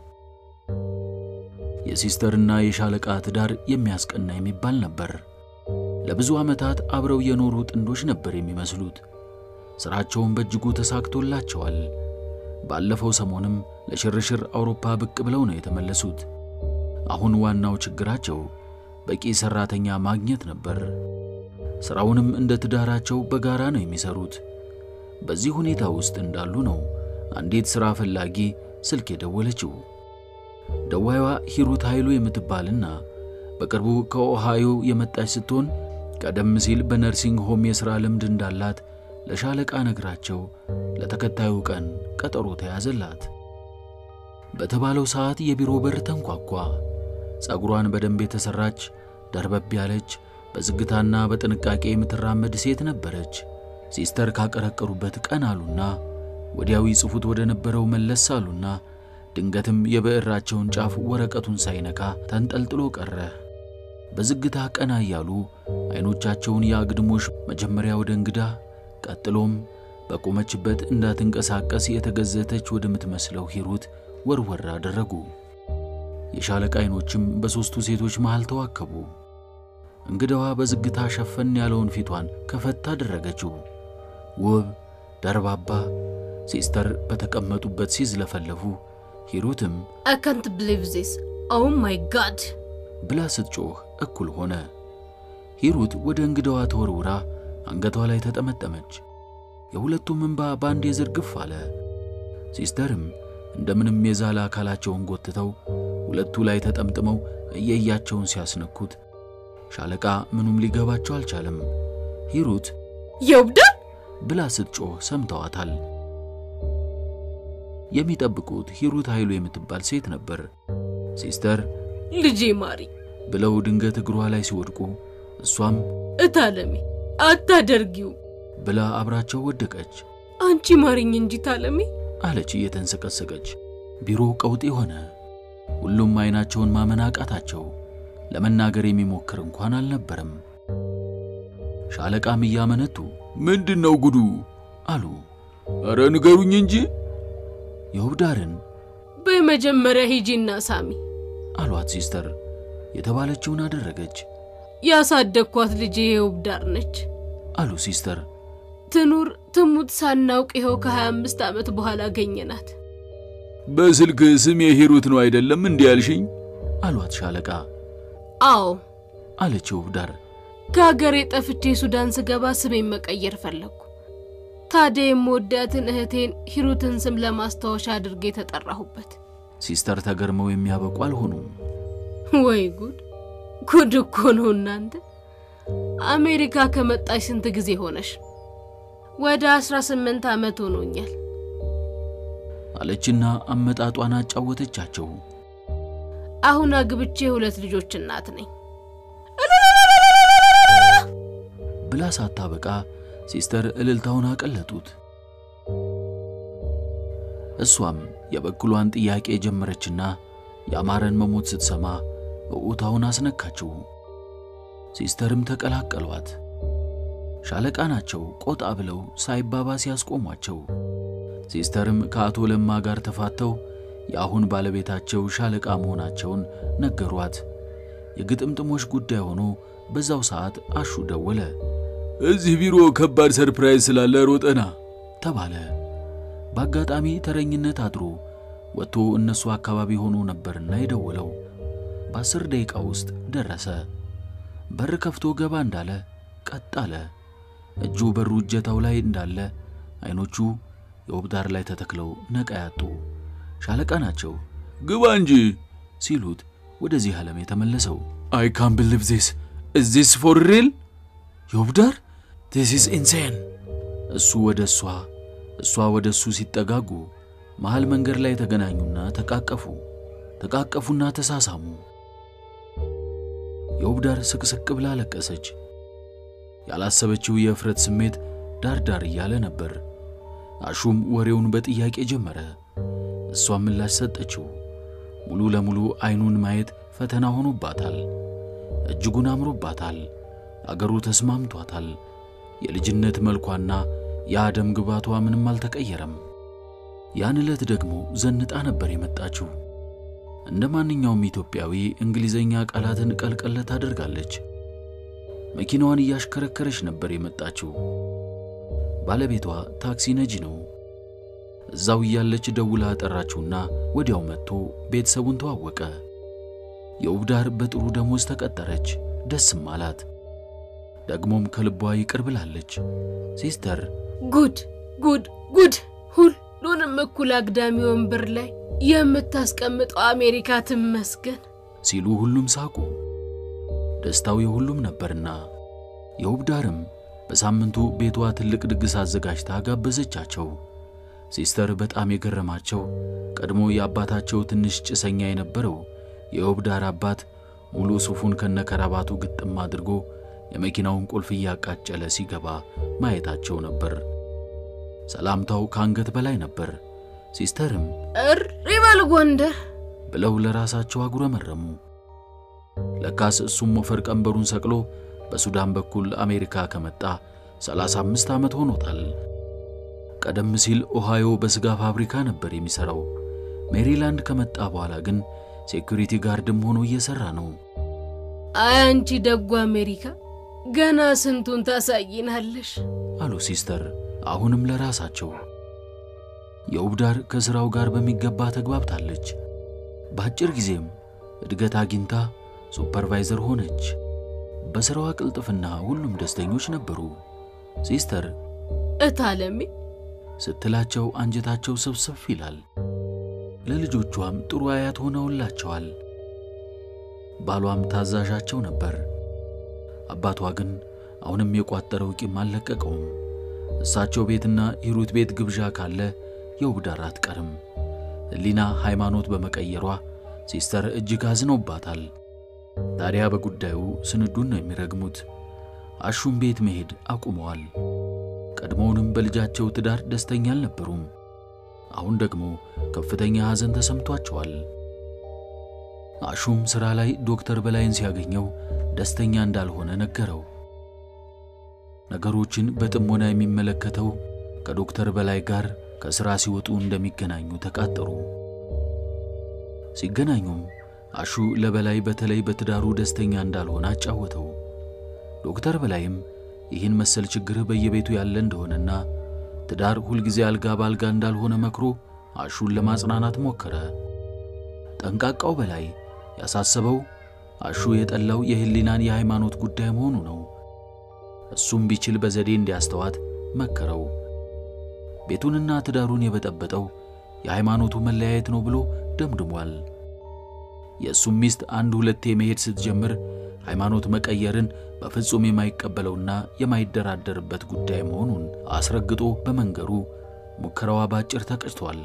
የሲስተርና የሻለቃ ትዳር የሚያስቀና የሚባል ነበር። ለብዙ ዓመታት አብረው የኖሩ ጥንዶች ነበር የሚመስሉት። ሥራቸውን በእጅጉ ተሳክቶላቸዋል። ባለፈው ሰሞንም ለሽርሽር አውሮፓ ብቅ ብለው ነው የተመለሱት። አሁን ዋናው ችግራቸው በቂ ሠራተኛ ማግኘት ነበር። ሥራውንም እንደ ትዳራቸው በጋራ ነው የሚሰሩት። በዚህ ሁኔታ ውስጥ እንዳሉ ነው አንዲት ሥራ ፈላጊ ስልክ የደወለችው። ደዋይዋ ሂሩት ኃይሉ የምትባልና በቅርቡ ከኦሃዮ የመጣች ስትሆን ቀደም ሲል በነርሲንግ ሆም የሥራ ልምድ እንዳላት ለሻለቃ ነግራቸው ለተከታዩ ቀን ቀጠሮ ተያዘላት። በተባለው ሰዓት የቢሮ በር ተንኳኳ። ጸጉሯን በደንብ የተሠራች ደርበብ ያለች በዝግታና በጥንቃቄ የምትራመድ ሴት ነበረች። ሲስተር ካቀረቀሩበት ቀን አሉና ወዲያው ይጽፉት ወደ ነበረው መለስ አሉና ድንገትም የብዕራቸውን ጫፍ ወረቀቱን ሳይነካ ተንጠልጥሎ ቀረ። በዝግታ ቀና እያሉ ዐይኖቻቸውን የአግድሞሽ መጀመሪያ ወደ እንግዳ ቀጥሎም በቆመችበት እንዳትንቀሳቀስ የተገዘተች ወደምትመስለው ሂሩት ወርወር አደረጉ። የሻለቃ ዐይኖችም በሦስቱ ሴቶች መሃል ተዋከቡ። እንግዳዋ በዝግታ ሸፈን ያለውን ፊቷን ከፈት አደረገችው። ውብ ደርባባ ሲስተር በተቀመጡበት ሲዝለፈለፉ ሂሩትም አይ ካንት ብሊቭ ዚስ ኦ ማይ ጋድ ብላ ስትጮህ እኩል ሆነ። ሂሩት ወደ እንግዳዋ ተወርውራ አንገቷ ላይ ተጠመጠመች። የሁለቱም እንባ በአንዴ ዝርግፍ አለ። ሲስተርም እንደምንም የዛለ አካላቸውን ጎትተው ሁለቱ ላይ ተጠምጥመው እየያቸውን ሲያስነኩት ሻለቃ ምኑም ሊገባቸው አልቻለም። ሂሩት የውብዳር ብላ ስትጮህ ሰምተዋታል። የሚጠብቁት ሂሩት ኃይሉ የምትባል ሴት ነበር። ሲስተር ልጄ ማሪ ብለው ድንገት እግሯ ላይ ሲወድቁ እሷም እታለሜ አታደርጊው ብላ አብራቸው ወደቀች። አንቺ ማሪኝ እንጂ ታለሜ አለች እየተንሰቀሰቀች። ቢሮው ቀውጢ ሆነ። ሁሉም አይናቸውን ማመን አቃታቸው። ለመናገር የሚሞክር እንኳን አልነበረም። ሻለቃም እያመነቱ ምንድን ነው ጉዱ? አሉ። ኧረ ንገሩኝ እንጂ የውብዳርን በመጀመሪያ ሂጂና ሳሚ አሏት። ሲስተር የተባለችውን አደረገች። ያሳደግኳት ልጄ የውብዳር ነች። አሉ ሲስተር። ትኑር ትሙት ሳናውቅ ይኸው ከ25 ዓመት በኋላ አገኘናት። በስልክ ስሜ ሂሩት ነው አይደለም እንዲህ ያልሽኝ? አሏት ሻለቃ። አዎ አለች ውብዳር። ከሀገሬ ጠፍቼ ሱዳን ስገባ ስሜን መቀየር ፈለግኩ። ታዲያ የምወዳትን እህቴን ሂሩትን ስም ለማስታወሻ አድርጌ የተጠራሁበት። ሲስተር ተገርመው የሚያበቁ አልሆኑም። ወይ ጉድ! ጉድ እኮ ነው እናንተ። አሜሪካ ከመጣሽ ስንት ጊዜ ሆነሽ? ወደ 18 ዓመት ሆኖኛል። አለችና አመጣጧን አጫወተቻቸው። አሁን አግብቼ ሁለት ልጆች እናት ነኝ። ብላ ሳታበቃ ሲስተር እልልታውን አቀለጡት። እሷም የበኩሏን ጥያቄ ጀመረችና የአማረን መሞት ስትሰማ እዑታውን አስነካችው። ሲስተርም ተቀላቀሏት። ሻለቃ ናቸው ቆጣ ብለው ሳይባባስ ያስቆሟቸው። ሲስተርም ከአቶ ለማ ጋር ተፋተው የአሁን ባለቤታቸው ሻለቃ መሆናቸውን ነገሯት። የግጥምጥሞች ጉዳይ ሆኖ በዛው ሰዓት አሹ ደወለ እዚህ ቢሮ ከባድ ሰርፕራይዝ ስላለ ሮጠና ተባለ። በአጋጣሚ ተረኝነት አድሮ ወጥቶ እነሱ አካባቢ ሆኖ ነበርና የደወለው። በአስር ደቂቃ ውስጥ ደረሰ። በር ከፍቶ ገባ እንዳለ ቀጥ አለ። እጁ በሩ እጀታው ላይ እንዳለ አይኖቹ የውብዳር ላይ ተተክለው ነቃ ያጡ። ሻለቃ ናቸው ግባ እንጂ ሲሉት ወደዚህ ዓለም የተመለሰው አይ ካን ብሊቭ ዚስ ኢዝ ዚስ ፎር ሪል የውብዳር ዚስ ኢዝ ኢንሴን እሱ ወደ እሷ እሷ ወደ እሱ ሲጠጋጉ መሃል መንገድ ላይ ተገናኙና ተቃቀፉ። ተቃቀፉና ተሳሳሙ። የውብዳር ስቅስቅ ብላ ለቀሰች። ያላሰበችው የእፍረት ስሜት ዳር ዳር እያለ ነበር። አሹም ወሬውን በጥያቄ ጀመረ። እሷም ምላሽ ሰጠችው። ሙሉ ለሙሉ አይኑን ማየት ፈተና ሆኖባታል። እጅጉን አምሮባታል። አገሩ ተስማምቷታል። የልጅነት መልኳና የአደም ግባቷ ምንም አልተቀየረም። ያን ዕለት ደግሞ ዘንጣ ነበር የመጣችው። እንደ ማንኛውም ኢትዮጵያዊ እንግሊዘኛ ቃላትን ቀልቀለ ታደርጋለች። መኪናዋን እያሽከረከረች ነበር የመጣችው። ባለቤቷ ታክሲ ነጂ ነው። እዛው እያለች ደውላ ጠራችውና ወዲያው መጥቶ ቤተሰቡን ተዋወቀ። የውብዳር በጥሩ ደሞዝ ተቀጠረች። ደስም አላት። ደግሞም ከልቧ ይቅር ብላለች። ሲስተር ጉድ ጉድ ጉድ! ሁሉንም እኩል አግዳሚ ወንበር ላይ የምታስቀምጠው አሜሪካ ትመስገን ሲሉ ሁሉም ሳቁ። ደስታው የሁሉም ነበርና የውብዳርም በሳምንቱ ቤቷ ትልቅ ድግስ አዘጋጅታ ጋበዘቻቸው። ሲስተር በጣም የገረማቸው ቀድሞ የአባታቸው ትንሽ ጭሰኛ የነበረው የውብዳር አባት ሙሉ ሱፉን ከነከራባቱ ግጥም አድርጎ የመኪናውን ቁልፍ እያቃጨለ ሲገባ ማየታቸው ነበር። ሰላምታው ከአንገት በላይ ነበር። ሲስተርም እሪ በል ጎንደር ብለው ለራሳቸው አጉረመረሙ። ለካስ እሱም ሞፈር ቀንበሩን ሰቅሎ በሱዳን በኩል አሜሪካ ከመጣ 35 ዓመት ሆኖታል። ቀደም ሲል ኦሃዮ በሥጋ ፋብሪካ ነበር የሚሠራው። ሜሪላንድ ከመጣ በኋላ ግን ሴኩሪቲ ጋርድም ሆኖ እየሠራ ነው። አይ አንቺ ደጉ አሜሪካ ገና ስንቱን ታሳይናለሽ አሉ ሲስተር አሁንም ለራሳቸው። የውብዳር ከሥራው ጋር በሚገባ ተግባብታለች። በአጭር ጊዜም እድገት አግኝታ ሱፐርቫይዘር ሆነች። በሥራዋ ቅልጥፍና ሁሉም ደስተኞች ነበሩ። ሲስተር እታለሜ ስትላቸው አንጀታቸው ስብስብ ይላል። ለልጆቿም ጥሩ አያት ሆነውላቸዋል። ባሏም ታዛዣቸው ነበር። አባቷ ግን አሁንም የቋጠረው ቂም አልለቀቀውም። እሳቸው ቤትና ሂሩት ቤት ግብዣ ካለ የውብዳር አትቀርም። ሕሊና ሃይማኖት በመቀየሯ ሲስተር እጅግ አዝነውባታል። ታዲያ በጉዳዩ ስንዱን ነው የሚረግሙት። አሹም ቤት መሄድ አቁመዋል። ቀድሞውንም በልጃቸው ትዳር ደስተኛ አልነበሩም። አሁን ደግሞ ከፍተኛ ሐዘን ተሰምቷቸዋል። አሹም ሥራ ላይ ዶክተር በላይን ሲያገኘው ደስተኛ እንዳልሆነ ነገረው። ነገሮችን በጥሞና የሚመለከተው ከዶክተር በላይ ጋር ከሥራ ሲወጡ እንደሚገናኙ ተቃጠሩ። ሲገናኙም አሹ ለበላይ በተለይ በትዳሩ ደስተኛ እንዳልሆነ አጫወተው። ዶክተር በላይም ይህን መሰል ችግር በየቤቱ ያለ እንደሆነና ትዳር ሁልጊዜ አልጋ በአልጋ እንዳልሆነ መክሮ አሹን ለማጽናናት ሞከረ። ጠንቃቃው በላይ ያሳሰበው አሹ የጠላው የሕሊናን የሃይማኖት ጉዳይ መሆኑ ነው። እሱም ቢችል በዘዴ እንዲያስተዋት መከረው። ቤቱንና ትዳሩን የበጠበጠው የሃይማኖቱ መለያየት ነው ብሎ ደምድሟል። የእሱም ሚስት አንድ ሁለቴ መሄድ ስትጀምር ሃይማኖት መቀየርን በፍጹም የማይቀበለውና የማይደራደርበት ጉዳይ መሆኑን አስረግጦ በመንገሩ ሙከራዋ ባጭር ተቀጭቷል።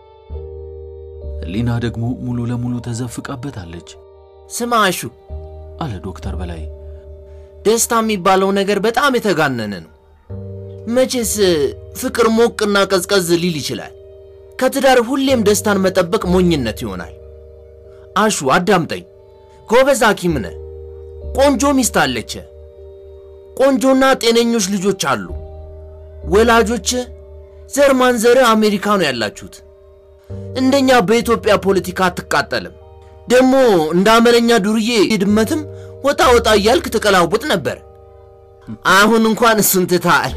ሕሊና ደግሞ ሙሉ ለሙሉ ተዘፍቃበታለች ስማ አሹ፣ አለ ዶክተር በላይ። ደስታ የሚባለው ነገር በጣም የተጋነነ ነው። መቼስ ፍቅር ሞቅና ቀዝቀዝ ሊል ይችላል። ከትዳር ሁሌም ደስታን መጠበቅ ሞኝነት ይሆናል። አሹ አዳምጠኝ። ጎበዝ ሐኪም ነህ። ቆንጆ ሚስት አለች። ቆንጆና ጤነኞች ልጆች አሉ። ወላጆች ዘር ማንዘርህ አሜሪካ ነው ያላችሁት። እንደኛ በኢትዮጵያ ፖለቲካ አትቃጠልም። ደግሞ እንደ አመለኛ ዱርዬ ድመትም ወጣ ወጣ እያልክ ትቀላውጥ ነበር። አሁን እንኳን እሱን ትተሃል።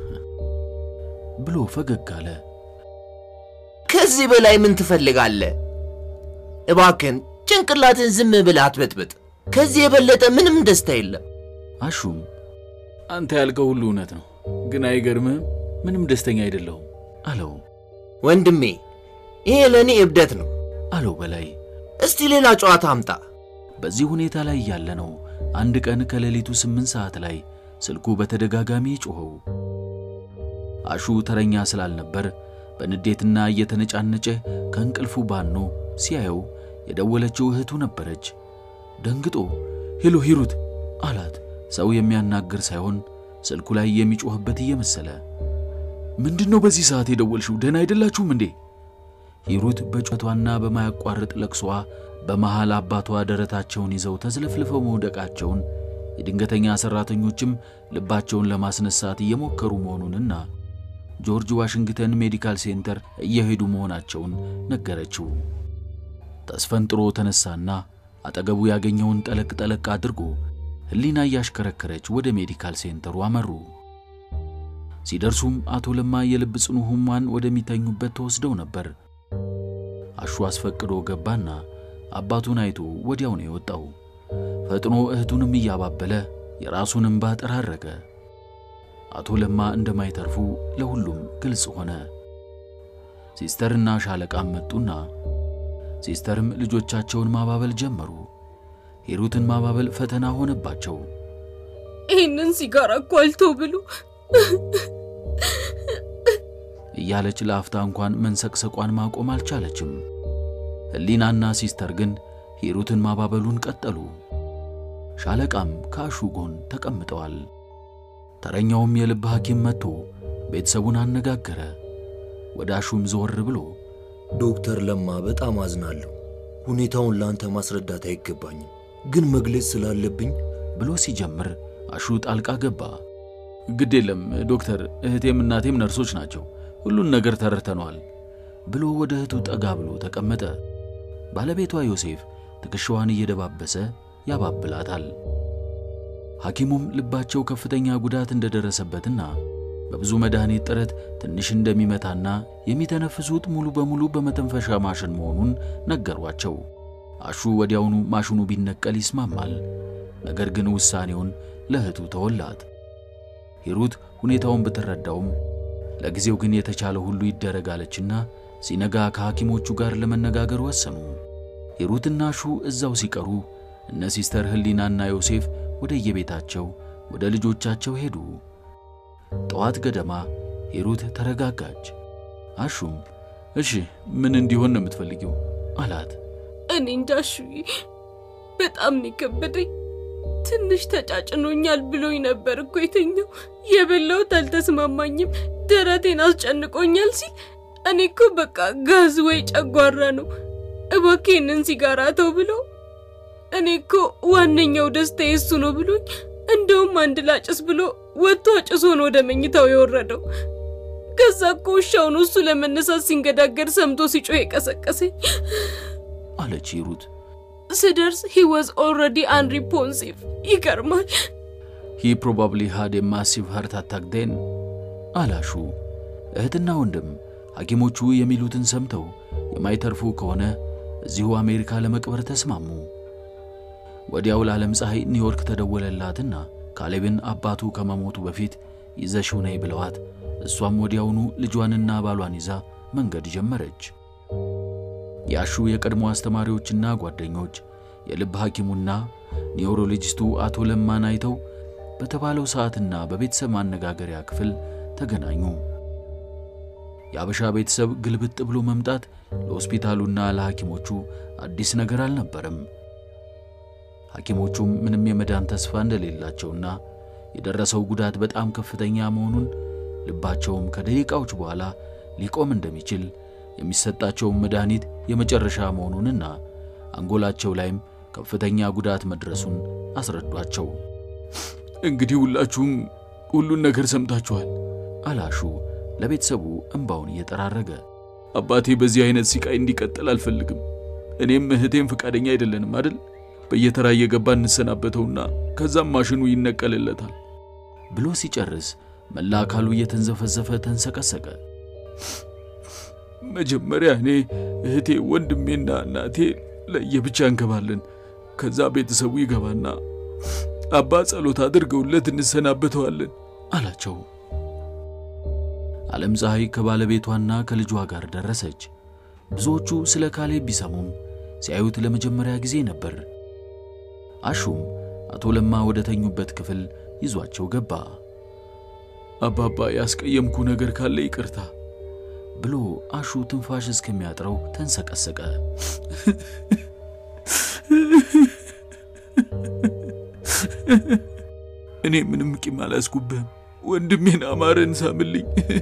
ብሎ ፈገግ አለ። ከዚህ በላይ ምን ትፈልጋለህ? እባክን ጭንቅላትን ዝም ብለህ አትበጥብጥ። ከዚህ የበለጠ ምንም ደስታ የለም። አሹም አንተ ያልከው ሁሉ እውነት ነው፣ ግን አይገርምህም? ምንም ደስተኛ አይደለሁም አለው ወንድሜ፣ ይሄ ለእኔ እብደት ነው። አለው በላይ። እስቲ ሌላ ጨዋታ አምጣ። በዚህ ሁኔታ ላይ ያለ ነው አንድ ቀን ከሌሊቱ ስምንት ሰዓት ላይ ስልኩ በተደጋጋሚ ጮኸው። አሹ ተረኛ ስላልነበር በንዴትና እየተነጫነጨ ከእንቅልፉ ባኖ ሲያየው የደወለችው እህቱ ነበረች። ደንግጦ ሄሎ ሂሩት አላት። ሰው የሚያናግር ሳይሆን ስልኩ ላይ የሚጮህበት እየመሰለ ምንድን ነው በዚህ ሰዓት የደወልሽው? ደህና አይደላችሁም እንዴ? ሂሩት በጩኸቷና በማያቋርጥ ለቅሷ በመሃል አባቷ ደረታቸውን ይዘው ተዝለፍልፈው መውደቃቸውን የድንገተኛ ሠራተኞችም ልባቸውን ለማስነሳት እየሞከሩ መሆኑንና ጆርጅ ዋሽንግተን ሜዲካል ሴንተር እየሄዱ መሆናቸውን ነገረችው። ተስፈንጥሮ ተነሳና አጠገቡ ያገኘውን ጠለቅ ጠለቅ አድርጎ ሕሊና እያሽከረከረች ወደ ሜዲካል ሴንተሩ አመሩ። ሲደርሱም አቶ ለማ የልብ ጽኑ ሕሙማን ወደሚተኙበት ተወስደው ነበር። አሹ አስፈቅዶ ገባና አባቱን አይቶ ወዲያው ነው የወጣው። ፈጥኖ እህቱንም እያባበለ የራሱን እንባ ጠራረገ። አቶ ለማ እንደማይተርፉ ለሁሉም ግልጽ ሆነ። ሲስተርና ሻለቃም መጡና ሲስተርም ልጆቻቸውን ማባበል ጀመሩ። ሂሩትን ማባበል ፈተና ሆነባቸው። ይህንን ሲጋራ እኮ አልተው ብሎ እያለች ለአፍታ እንኳን መንሰቅሰቋን ማቆም አልቻለችም። ሕሊናና ሲስተር ግን ሂሩትን ማባበሉን ቀጠሉ። ሻለቃም ከአሹ ጎን ተቀምጠዋል። ተረኛውም የልብ ሐኪም መጥቶ ቤተሰቡን አነጋገረ። ወደ አሹም ዘወር ብሎ ዶክተር ለማ በጣም አዝናለሁ። ሁኔታውን ለአንተ ማስረዳት አይገባኝም፣ ግን መግለጽ ስላለብኝ ብሎ ሲጀምር አሹ ጣልቃ ገባ። ግድ የለም ዶክተር፣ እህቴም እናቴም ነርሶች ናቸው። ሁሉን ነገር ተረድተነዋል ብሎ ወደ እህቱ ጠጋ ብሎ ተቀመጠ። ባለቤቷ ዮሴፍ ትከሻዋን እየደባበሰ ያባብላታል። ሐኪሙም ልባቸው ከፍተኛ ጉዳት እንደደረሰበትና በብዙ መድኃኒት ጥረት ትንሽ እንደሚመታና የሚተነፍሱት ሙሉ በሙሉ በመተንፈሻ ማሽን መሆኑን ነገሯቸው። አሹ ወዲያውኑ ማሽኑ ቢነቀል ይስማማል። ነገር ግን ውሳኔውን ለእህቱ ተወላት። ሂሩት ሁኔታውን ብትረዳውም ለጊዜው ግን የተቻለ ሁሉ ይደረጋለችና ሲነጋ ከሐኪሞቹ ጋር ለመነጋገር ወሰኑ። ሂሩትና አሹ እዛው ሲቀሩ እነ ሲስተር ህሊናና ዮሴፍ ወደ የቤታቸው ወደ ልጆቻቸው ሄዱ። ጠዋት ገደማ ሂሩት ተረጋጋች። አሹም እሺ ምን እንዲሆን ነው የምትፈልጊው? አላት። እኔ እንዳሹዬ በጣም ነው የከበደኝ። ትንሽ ተጫጭኖኛል ብሎኝ ነበር እኮ የተኛው። የበላሁት አልተስማማኝም፣ ደረቴን አስጨንቆኛል ሲል እኔ እኮ በቃ ጋዝ ወይ ጨጓራ ነው እባክህንን ሲጋራ ተው ብሎ እኔ እኮ ዋነኛው ደስታ የሱ ነው ብሎኝ እንደውም አንድ ላጭስ ብሎ ወጥቶ አጭሶ ነው ወደ መኝታው የወረደው። ከዛ እኮ ውሻውን እሱ ለመነሳት ሲንገዳገድ ሰምቶ ሲጮህ የቀሰቀሰኝ አለች ሂሩት። ስደርስ ሂ ዋዝ ኦልሬዲ አንሪፖንሲቭ። ይገርማል። ሂ ፕሮባብሊ ሃድ ኤ ማሲቭ ሃርት አታክ ዴን አላሹ። እህትና ወንድም ሐኪሞቹ የሚሉትን ሰምተው የማይተርፉ ከሆነ እዚሁ አሜሪካ ለመቅበር ተስማሙ። ወዲያው ለዓለም ፀሐይ ኒውዮርክ ተደወለላትና ካሌብን አባቱ ከመሞቱ በፊት ይዘሽው ነይ ብለዋት እሷም ወዲያውኑ ልጇንና ባሏን ይዛ መንገድ ጀመረች። የአሹ የቀድሞ አስተማሪዎችና ጓደኞች የልብ ሐኪሙና ኒውሮሎጂስቱ አቶ ለማን አይተው በተባለው ሰዓትና በቤተሰብ ማነጋገሪያ ክፍል ተገናኙ። የአበሻ ቤተሰብ ግልብጥ ብሎ መምጣት ለሆስፒታሉና ለሐኪሞቹ አዲስ ነገር አልነበረም። ሐኪሞቹም ምንም የመዳን ተስፋ እንደሌላቸውና የደረሰው ጉዳት በጣም ከፍተኛ መሆኑን ልባቸውም ከደቂቃዎች በኋላ ሊቆም እንደሚችል የሚሰጣቸውን መድኃኒት የመጨረሻ መሆኑንና አንጎላቸው ላይም ከፍተኛ ጉዳት መድረሱን አስረዷቸው። እንግዲህ ሁላችሁም ሁሉን ነገር ሰምታችኋል። አላሹ ለቤተሰቡ እንባውን እየጠራረገ አባቴ በዚህ አይነት ሲቃይ እንዲቀጥል አልፈልግም። እኔም እህቴም ፈቃደኛ አይደለንም አይደል? በየተራ እየገባ እንሰናበተውና ከዛም ማሽኑ ይነቀልለታል ብሎ ሲጨርስ መላ አካሉ እየተንዘፈዘፈ ተንሰቀሰቀ። መጀመሪያ እኔ እህቴ፣ ወንድሜና እናቴ ለየብቻ እንገባለን። ከዛ ቤተሰቡ ይገባና አባ ጸሎት አድርገውለት እንሰናበተዋለን አላቸው። ዓለም ፀሐይ ከባለቤቷና ከልጇ ጋር ደረሰች። ብዙዎቹ ስለ ካሌብ ቢሰሙም ሲያዩት ለመጀመሪያ ጊዜ ነበር። አሹም አቶ ለማ ወደ ተኙበት ክፍል ይዟቸው ገባ። አባባ ያስቀየምኩ ነገር ካለ ይቅርታ ብሎ አሹ ትንፋሽ እስከሚያጥረው ተንሰቀሰቀ። እኔ ምንም ቂም አላስኩብህም። ወንድሜን አማረን ሳምልኝ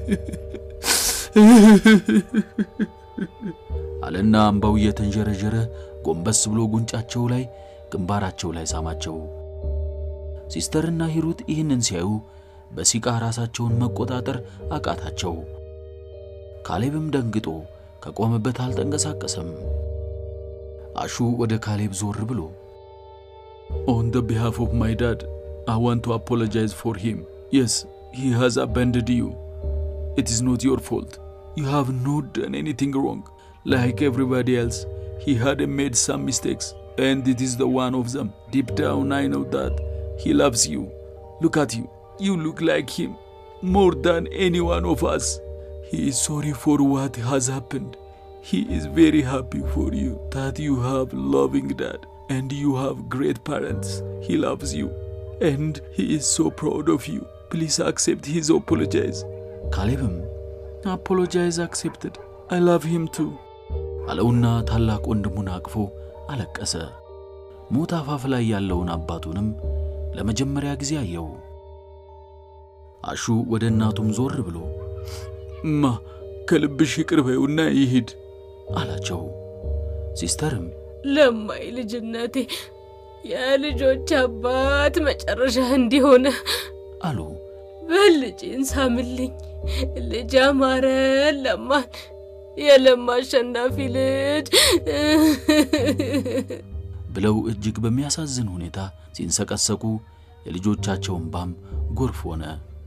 አለና አምባው እየተንዠረዠረ ጎንበስ ብሎ ጉንጫቸው ላይ ግንባራቸው ላይ ሳማቸው። ሲስተርና ሂሩት ይህንን ሲያዩ በሲቃ ራሳቸውን መቆጣጠር አቃታቸው። ካሌብም ደንግጦ ከቆመበት አልተንቀሳቀሰም። አሹ ወደ ካሌብ ዞር ብሎ ኦን ደ ቢሃፍ ኦፍ ማይ ዳድ አይ ዋንት ቱ አፖሎጃይዝ ፎር ሂም የስ ሂ ሃዝ አባንድድ ዩ ኢት ኢዝ ኖት ዮር ፎልት ዩ ሃቭ ኖት ደን ኤኒቲንግ ሮንግ ላይክ ኤቭሪባዲ ኤልስ ሂ ሃድ ሜድ ሳም ሚስቴክስ ኤንድ ኢት ኢዝ ደ ዋን ኦፍ ዘም ዲፕ ዳውን አይ ኖው ዳት ሂ ላቭስ ዩ ሉክ አት ዩ ዩ ሉክ ላይክ ሂም ሞር ዳን ኤኒ ዋን ኦፍ አስ ሂ ኢዝ ሶሪ ፎር ዋት ሃዝ ሃፕንድ ሂ ኢዝ ቬሪ ሃፒ ፎር ዩ ዳት ዩ ሃቭ ሎቪንግ ዳድ and you have great parents. He loves you and he is so proud of you. Please accept his apologies. ካሌብም Apologize accepted. I love him too. አለውና ታላቅ ወንድሙን አቅፎ አለቀሰ። ሞት አፋፍ ላይ ያለውን አባቱንም ለመጀመሪያ ጊዜ አየው። አሹ ወደ እናቱም ዞር ብሎ እማ ከልብሽ ይቅር በይውና ይሂድ አላቸው። ሲስተርም ለማይ ልጅነቴ የልጆች አባት መጨረሻ እንዲሆነ አሉ። በልጄን ሳምልኝ። ልጅ አማረን ለማን የለማ አሸናፊ ልጅ ብለው እጅግ በሚያሳዝን ሁኔታ ሲንሰቀሰቁ የልጆቻቸው እንባም ጎርፍ ሆነ።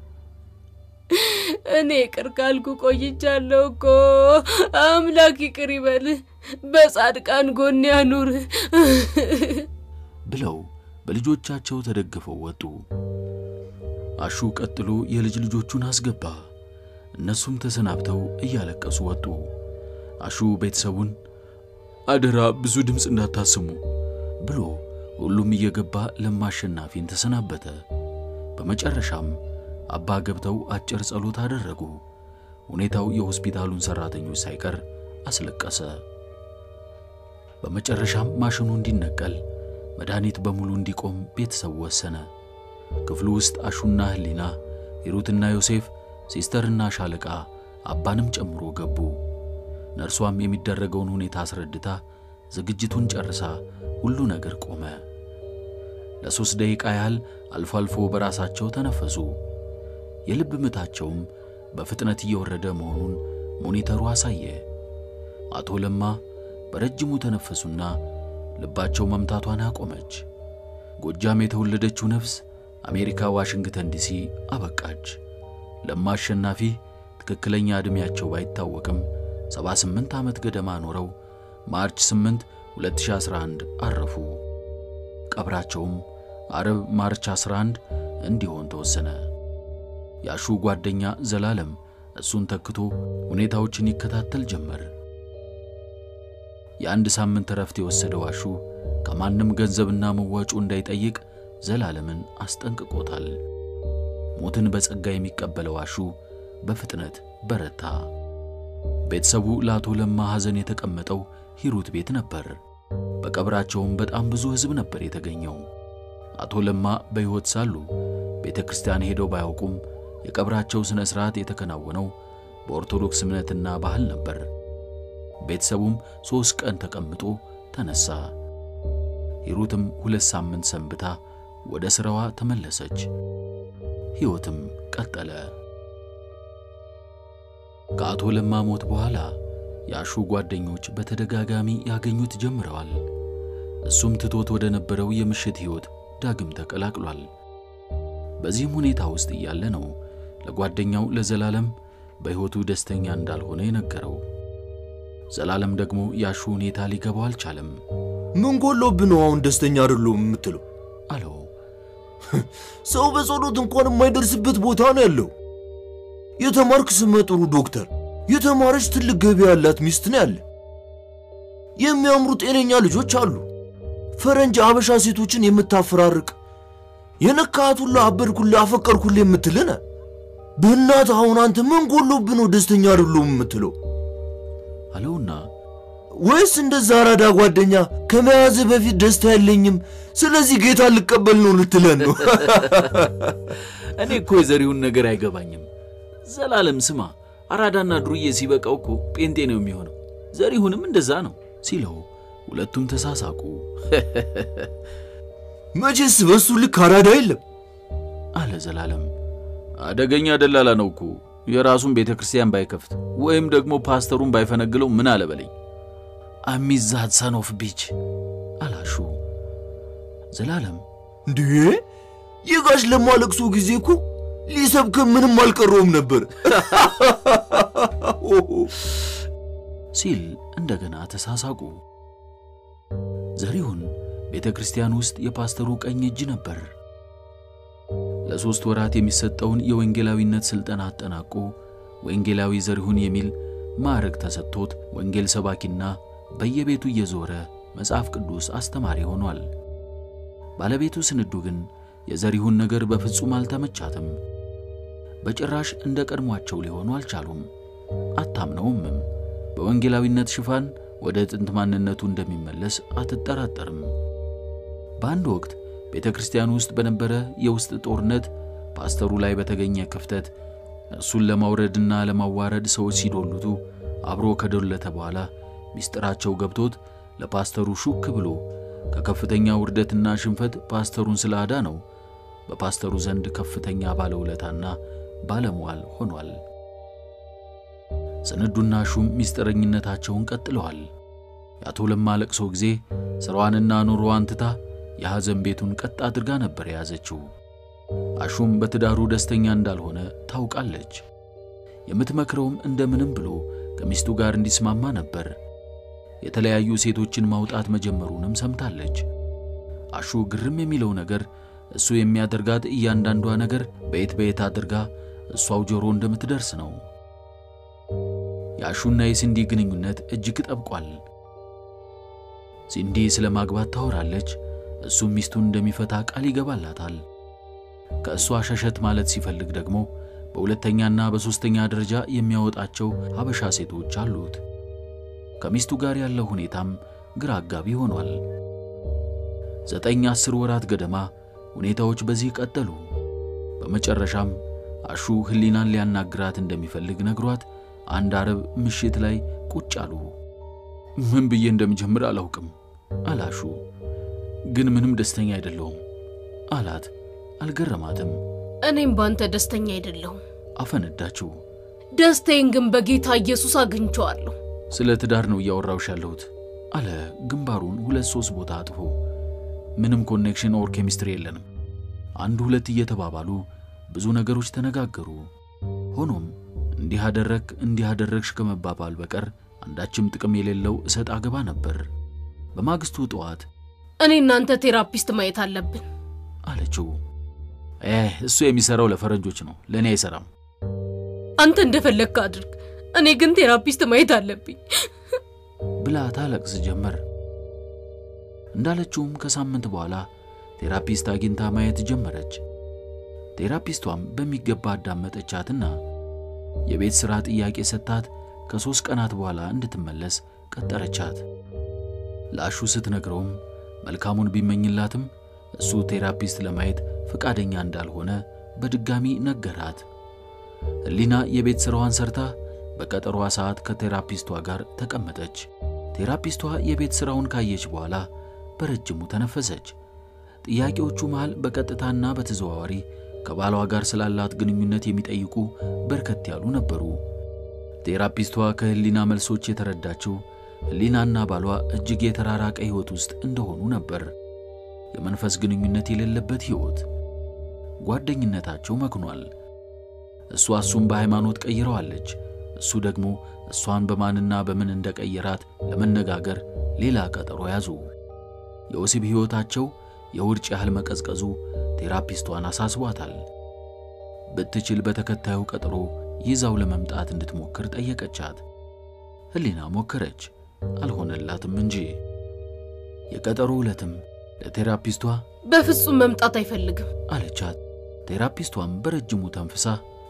እኔ ይቅር ካልኩ ቆይቻለሁ እኮ። አምላክ ይቅር ይበል፣ በጻድቃን ጎን ያኑር ብለው በልጆቻቸው ተደግፈው ወጡ። አሹ ቀጥሎ የልጅ ልጆቹን አስገባ። እነሱም ተሰናብተው እያለቀሱ ወጡ። አሹ ቤተሰቡን አደራ ብዙ ድምፅ እንዳታስሙ ብሎ ሁሉም እየገባ ለማሸናፊን ተሰናበተ። በመጨረሻም አባ ገብተው አጭር ጸሎት አደረጉ። ሁኔታው የሆስፒታሉን ሰራተኞች ሳይቀር አስለቀሰ። በመጨረሻም ማሽኑ እንዲነቀል፣ መድኃኒት በሙሉ እንዲቆም ቤተሰቡ ወሰነ። ክፍሉ ውስጥ አሹና ህሊና፣ ሂሩትና ዮሴፍ፣ ሲስተርና ሻለቃ አባንም ጨምሮ ገቡ። ነርሷም የሚደረገውን ሁኔታ አስረድታ ዝግጅቱን ጨርሳ ሁሉ ነገር ቆመ። ለሦስት ደቂቃ ያህል አልፎ አልፎ በራሳቸው ተነፈሱ። የልብ ምታቸውም በፍጥነት እየወረደ መሆኑን ሞኒተሩ አሳየ። አቶ ለማ በረጅሙ ተነፈሱና ልባቸው መምታቷን አቆመች። ጎጃም የተወለደችው ነፍስ አሜሪካ ዋሽንግተን ዲሲ አበቃች። ለማ አሸናፊ ትክክለኛ ዕድሜያቸው ባይታወቅም 78 ዓመት ገደማ ኖረው ማርች 8 2011 አረፉ። ቀብራቸውም አርብ ማርች 11 እንዲሆን ተወሰነ። የአሹ ጓደኛ ዘላለም እሱን ተክቶ ሁኔታዎችን ይከታተል ጀመር። የአንድ ሳምንት እረፍት የወሰደው አሹ ከማንም ገንዘብና መዋጮ እንዳይጠይቅ ዘላለምን አስጠንቅቆታል። ሞትን በጸጋ የሚቀበለው አሹ በፍጥነት በረታ። ቤተሰቡ ለአቶ ለማ ሐዘን የተቀመጠው ሂሩት ቤት ነበር። በቀብራቸውም በጣም ብዙ ሕዝብ ነበር የተገኘው። አቶ ለማ በሕይወት ሳሉ ቤተ ክርስቲያን ሄደው ባያውቁም የቀብራቸው ሥነ ሥርዓት የተከናወነው በኦርቶዶክስ እምነትና ባህል ነበር። ቤተሰቡም ሦስት ቀን ተቀምጦ ተነሳ። ሂሩትም ሁለት ሳምንት ሰንብታ ወደ ሥራዋ ተመለሰች። ሕይወትም ቀጠለ። ከአቶ ለማ ሞት በኋላ የአሹ ጓደኞች በተደጋጋሚ ያገኙት ጀምረዋል። እሱም ትቶት ወደ ነበረው የምሽት ሕይወት ዳግም ተቀላቅሏል። በዚህም ሁኔታ ውስጥ እያለ ነው ለጓደኛው ለዘላለም በሕይወቱ ደስተኛ እንዳልሆነ የነገረው። ዘላለም ደግሞ የአሹ ሁኔታ ሊገባው አልቻለም። ምን ጎሎብህ ነው አሁን ደስተኛ አይደለሁም የምትለው? አለው። ሰው በጸሎት እንኳን የማይደርስበት ቦታ ነው ያለው። የተማርክ ስመ ጥሩ ዶክተር፣ የተማረች ትልቅ ገቢ ያላት ሚስት ነው ያለ። የሚያምሩ ጤነኛ ልጆች አሉ። ፈረንጅ አበሻ ሴቶችን የምታፈራርቅ የነካት ሁሉ አበድኩልህ፣ አፈቀርኩልህ የምትልነ በእናትህ አሁን አንተ ምን ጎሎብህ ነው ደስተኛ አይደለሁም የምትለው? አለውና ወይስ እንደዛ አራዳ ጓደኛ ከመያዝህ በፊት ደስታ የለኝም፣ ስለዚህ ጌታ ልቀበል ነው ልትለን ነው? እኔ እኮ የዘሪሁን ነገር አይገባኝም። ዘላለም ስማ፣ አራዳና ዱርዬ ሲበቃው እኮ ጴንጤ ነው የሚሆነው። ዘሪሁንም እንደዛ ነው ሲለው ሁለቱም ተሳሳቁ። መቼስ በሱ ልክ አራዳ የለም አለ ዘላለም። አደገኛ ደላላ ነው እኮ የራሱን ቤተ ክርስቲያን ባይከፍት ወይም ደግሞ ፓስተሩን ባይፈነግለው ምን አለበለኝ። አሚዛት ሰኖፍ ቢች አላሹ። ዘላለም እንዴ የጋሽ ለማ ለቅሶ ጊዜ እኮ ሊሰብክ ምንም አልቀረውም ነበር ሲል እንደገና ተሳሳቁ። ዘሪሁን ቤተ ክርስቲያን ውስጥ የፓስተሩ ቀኝ እጅ ነበር። ለሦስት ወራት የሚሰጠውን የወንጌላዊነት ሥልጠና አጠናቆ ወንጌላዊ ዘሪሁን የሚል ማዕረግ ተሰጥቶት ወንጌል ሰባኪና በየቤቱ እየዞረ መጽሐፍ ቅዱስ አስተማሪ ሆኗል። ባለቤቱ ስንዱ ግን የዘሪሁን ነገር በፍጹም አልተመቻትም። በጭራሽ እንደ ቀድሟቸው ሊሆኑ አልቻሉም። አታምነውምም። በወንጌላዊነት ሽፋን ወደ ጥንት ማንነቱ እንደሚመለስ አትጠራጠርም። በአንድ ወቅት ቤተ ክርስቲያን ውስጥ በነበረ የውስጥ ጦርነት ፓስተሩ ላይ በተገኘ ክፍተት እሱን ለማውረድና ለማዋረድ ሰዎች ሲዶልቱ አብሮ ከዶለተ በኋላ ምስጢራቸው ገብቶት ለፓስተሩ ሹክ ብሎ ከከፍተኛ ውርደትና ሽንፈት ፓስተሩን ስለአዳ ነው በፓስተሩ ዘንድ ከፍተኛ ባለውለታና ባለሟል ሆኗል። ስንዱና ሹም ምስጢረኝነታቸውን ቀጥለዋል። የአቶ ለማ ለቅሶ ጊዜ ሥራዋንና ኑሮዋን ትታ የሐዘን ቤቱን ቀጥ አድርጋ ነበር የያዘችው። አሹም በትዳሩ ደስተኛ እንዳልሆነ ታውቃለች። የምትመክረውም እንደምንም ብሎ ከሚስቱ ጋር እንዲስማማ ነበር። የተለያዩ ሴቶችን ማውጣት መጀመሩንም ሰምታለች። አሹ ግርም የሚለው ነገር እሱ የሚያደርጋት እያንዳንዷ ነገር በየት በየት አድርጋ እሷው ጆሮ እንደምትደርስ ነው። የአሹና የሲንዲ ግንኙነት እጅግ ጠብቋል። ሲንዲ ስለ ማግባት ታወራለች፣ እሱም ሚስቱን እንደሚፈታ ቃል ይገባላታል። ከእሷ ሸሸት ማለት ሲፈልግ ደግሞ በሁለተኛና በሦስተኛ ደረጃ የሚያወጣቸው ሀበሻ ሴቶች አሉት። ከሚስቱ ጋር ያለው ሁኔታም ግራ አጋቢ ሆኗል። ዘጠኝ አስር ወራት ገደማ ሁኔታዎች በዚህ ቀጠሉ። በመጨረሻም አሹ ሕሊናን ሊያናግራት እንደሚፈልግ ነግሯት አንድ አረብ ምሽት ላይ ቁጭ አሉ። ምን ብዬ እንደምጀምር አላውቅም አላሹ። ግን ምንም ደስተኛ አይደለሁም አላት። አልገረማትም። እኔም ባንተ ደስተኛ አይደለሁም። አፈነዳችው። ደስታዬን ግን በጌታ ኢየሱስ አግኝቼዋለሁ። ስለ ትዳር ነው እያወራውሽ ያለሁት አለ ግንባሩን ሁለት ሶስት ቦታ አጥፎ። ምንም ኮኔክሽን ኦር ኬሚስትሪ የለንም። አንድ ሁለት እየተባባሉ ብዙ ነገሮች ተነጋገሩ። ሆኖም እንዲህ አደረግ እንዲህ አደረግሽ ከመባባል በቀር አንዳችም ጥቅም የሌለው እሰጥ አገባ ነበር። በማግስቱ ጠዋት እኔ እናንተ ቴራፒስት ማየት አለብን አለችው። ኤህ እሱ የሚሰራው ለፈረንጆች ነው፣ ለእኔ አይሰራም። አንተ እንደፈለግክ አድርግ፣ እኔ ግን ቴራፒስት ማየት አለብኝ ብላ ታለቅስ ጀመር። እንዳለችውም ከሳምንት በኋላ ቴራፒስት አግኝታ ማየት ጀመረች። ቴራፒስቷም በሚገባ አዳመጠቻትና የቤት ሥራ ጥያቄ ሰጥታት ከሦስት ቀናት በኋላ እንድትመለስ ቀጠረቻት። ለአሹ ስትነግረውም መልካሙን ቢመኝላትም እሱ ቴራፒስት ለማየት ፈቃደኛ እንዳልሆነ በድጋሚ ነገራት። ሕሊና የቤት ሥራዋን ሰርታ በቀጠሯ ሰዓት ከቴራፒስቷ ጋር ተቀመጠች። ቴራፒስቷ የቤት ሥራውን ካየች በኋላ በረጅሙ ተነፈሰች። ጥያቄዎቹ መሃል በቀጥታና በተዘዋዋሪ ከባሏ ጋር ስላላት ግንኙነት የሚጠይቁ በርከት ያሉ ነበሩ። ቴራፒስቷ ከሕሊና መልሶች የተረዳችው ሕሊናና ባሏ እጅግ የተራራቀ ሕይወት ውስጥ እንደሆኑ ነበር። የመንፈስ ግንኙነት የሌለበት ሕይወት። ጓደኝነታቸው መክኗል። እሷ እሱን በሃይማኖት ቀይረዋለች። እሱ ደግሞ እሷን በማንና በምን እንደቀየራት ለመነጋገር ሌላ ቀጠሮ ያዙ። የወሲብ ሕይወታቸው የውርጭ ያህል መቀዝቀዙ ቴራፒስቷን አሳስቧታል። ብትችል በተከታዩ ቀጠሮ ይዛው ለመምጣት እንድትሞክር ጠየቀቻት። ሕሊና ሞከረች፣ አልሆነላትም እንጂ። የቀጠሮ ዕለትም ለቴራፒስቷ በፍጹም መምጣት አይፈልግም አለቻት። ቴራፒስቷም በረጅሙ ተንፍሳ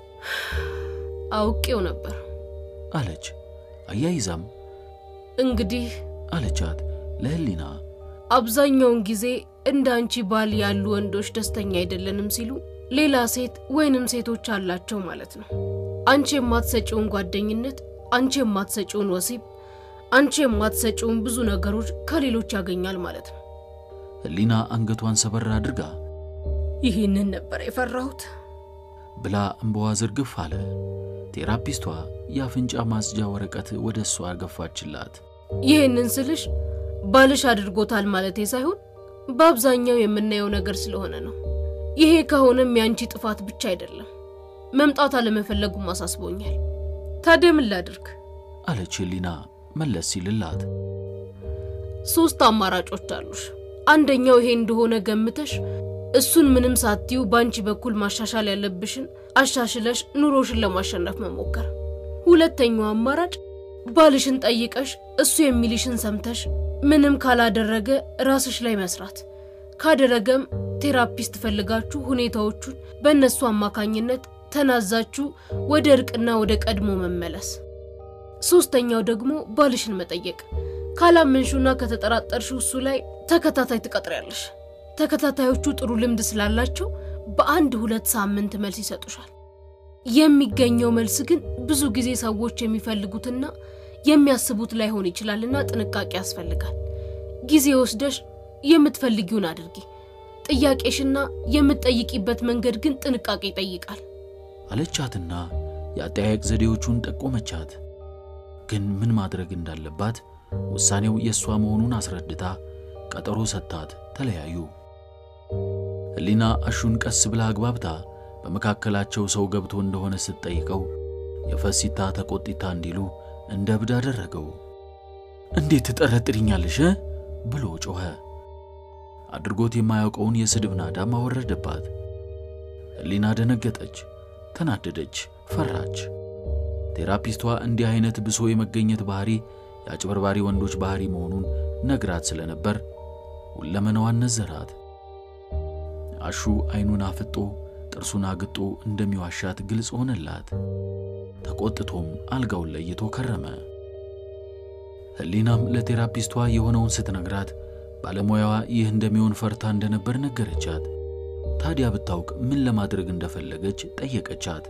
አውቄው ነበር አለች። አያይዛም እንግዲህ አለቻት ለሕሊና አብዛኛውን ጊዜ እንደ አንቺ ባል ያሉ ወንዶች ደስተኛ አይደለንም ሲሉ ሌላ ሴት ወይንም ሴቶች አላቸው ማለት ነው። አንቺ የማትሰጪውን ጓደኝነት፣ አንቺ የማትሰጪውን ወሲብ፣ አንቺ የማትሰጪውን ብዙ ነገሮች ከሌሎች ያገኛል ማለት ነው። ሕሊና አንገቷን ሰበር አድርጋ ይህንን ነበር የፈራሁት ብላ እምባዋ ዝርግፍ አለ። ቴራፒስቷ የአፍንጫ ማጽጃ ወረቀት ወደ እሷ ገፋችላት። ይህንን ስልሽ ባልሽ አድርጎታል ማለቴ ሳይሆን በአብዛኛው የምናየው ነገር ስለሆነ ነው። ይሄ ከሆነም የአንቺ ጥፋት ብቻ አይደለም፣ መምጣት አለመፈለጉም አሳስቦኛል። ታዲያ ምን ላድርግ? አለች ሕሊና መለስ ሲልላት። ሶስት አማራጮች አሉሽ። አንደኛው ይሄ እንደሆነ ገምተሽ እሱን ምንም ሳትዩ በአንቺ በኩል ማሻሻል ያለብሽን አሻሽለሽ ኑሮሽን ለማሸነፍ መሞከር። ሁለተኛው አማራጭ ባልሽን ጠይቀሽ እሱ የሚልሽን ሰምተሽ ምንም ካላደረገ ራስሽ ላይ መስራት፣ ካደረገም ቴራፒስት ፈልጋችሁ ሁኔታዎቹን በእነሱ አማካኝነት ተናዛችሁ ወደ እርቅና ወደ ቀድሞ መመለስ። ሶስተኛው ደግሞ ባልሽን መጠየቅ። ካላመንሹና ከተጠራጠርሽው እሱ ላይ ተከታታይ ትቀጥሪያለሽ። ተከታታዮቹ ጥሩ ልምድ ስላላቸው በአንድ ሁለት ሳምንት መልስ ይሰጡሻል። የሚገኘው መልስ ግን ብዙ ጊዜ ሰዎች የሚፈልጉትና የሚያስቡት ላይሆን ይችላልና ጥንቃቄ ያስፈልጋል። ጊዜ ወስደሽ የምትፈልጊውን አድርጊ። ጥያቄሽና የምትጠይቂበት መንገድ ግን ጥንቃቄ ይጠይቃል። አለቻትና የአጠያየቅ ዘዴዎቹን ጠቆመቻት። ግን ምን ማድረግ እንዳለባት ውሳኔው የእሷ መሆኑን አስረድታ ቀጠሮ ሰጥታት ተለያዩ። ህሊና አሹን ቀስ ብላ አግባብታ በመካከላቸው ሰው ገብቶ እንደሆነ ስትጠይቀው የፈሲታ ተቆጢታ እንዲሉ እንደ እብድ አደረገው። እንዴት ትጠረጥሪኛለሽ ብሎ ጮኸ። አድርጎት የማያውቀውን የስድብ ናዳም አወረደባት። ህሊና ደነገጠች፣ ተናደደች፣ ፈራች። ቴራፒስቷ እንዲህ አይነት ብሶ የመገኘት ባህሪ የአጭበርባሪ ወንዶች ባህሪ መሆኑን ነግራት ስለነበር ሁለመናዋን ነዘራት። አሹ አይኑን አፍጦ ጥርሱን አግጦ እንደሚዋሻት ግልጽ ሆነላት። ተቆጥቶም አልጋውን ለይቶ ከረመ። ህሊናም ለቴራፒስቷ የሆነውን ስትነግራት ባለሙያዋ ይህ እንደሚሆን ፈርታ እንደነበር ነገረቻት። ታዲያ ብታውቅ ምን ለማድረግ እንደፈለገች ጠየቀቻት።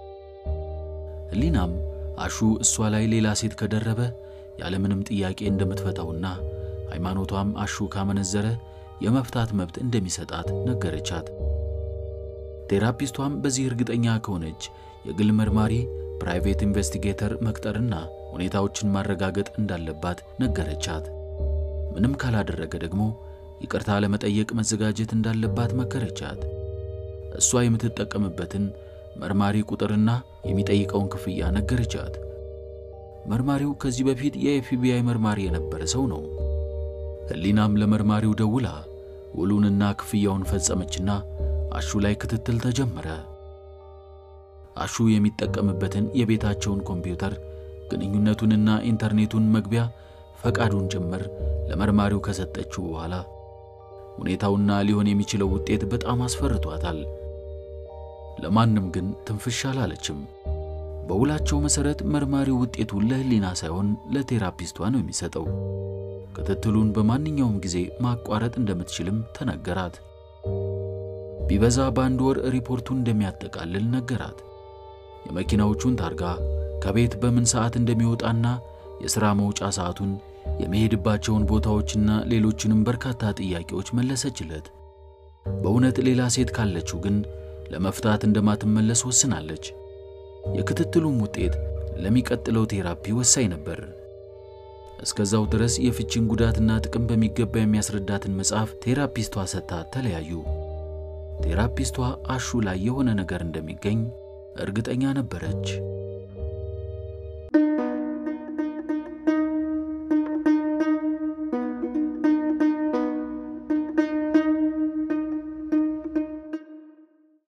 ህሊናም አሹ እሷ ላይ ሌላ ሴት ከደረበ ያለምንም ጥያቄ እንደምትፈታውና ሃይማኖቷም አሹ ካመነዘረ የመፍታት መብት እንደሚሰጣት ነገረቻት። ቴራፒስቷም በዚህ እርግጠኛ ከሆነች የግል መርማሪ ፕራይቬት ኢንቨስቲጌተር መቅጠርና ሁኔታዎችን ማረጋገጥ እንዳለባት ነገረቻት። ምንም ካላደረገ ደግሞ ይቅርታ ለመጠየቅ መዘጋጀት እንዳለባት መከረቻት። እሷ የምትጠቀምበትን መርማሪ ቁጥርና የሚጠይቀውን ክፍያ ነገረቻት። መርማሪው ከዚህ በፊት የኤፍቢአይ መርማሪ የነበረ ሰው ነው። ህሊናም ለመርማሪው ደውላ ውሉንና ክፍያውን ፈጸመችና አሹ ላይ ክትትል ተጀመረ። አሹ የሚጠቀምበትን የቤታቸውን ኮምፒውተር ግንኙነቱንና ኢንተርኔቱን መግቢያ ፈቃዱን ጭምር ለመርማሪው ከሰጠችው በኋላ ሁኔታውና ሊሆን የሚችለው ውጤት በጣም አስፈርቷታል። ለማንም ግን ትንፍሽ አላለችም። በውላቸው መሰረት መርማሪው ውጤቱን ለህሊና ሳይሆን ለቴራፒስቷ ነው የሚሰጠው። ክትትሉን በማንኛውም ጊዜ ማቋረጥ እንደምትችልም ተነገራት። ቢበዛ በአንድ ወር ሪፖርቱን እንደሚያጠቃልል ነገራት። የመኪናዎቹን ታርጋ፣ ከቤት በምን ሰዓት እንደሚወጣና የሥራ መውጫ ሰዓቱን፣ የሚሄድባቸውን ቦታዎችና ሌሎችንም በርካታ ጥያቄዎች መለሰችለት። በእውነት ሌላ ሴት ካለችው ግን ለመፍታት እንደማትመለስ ወስናለች። የክትትሉም ውጤት ለሚቀጥለው ቴራፒ ወሳኝ ነበር። እስከዛው ድረስ የፍቺን ጉዳትና ጥቅም በሚገባ የሚያስረዳትን መጽሐፍ ቴራፒስቷ ሰጥታት ተለያዩ። ቴራፒስቷ አሹ ላይ የሆነ ነገር እንደሚገኝ እርግጠኛ ነበረች።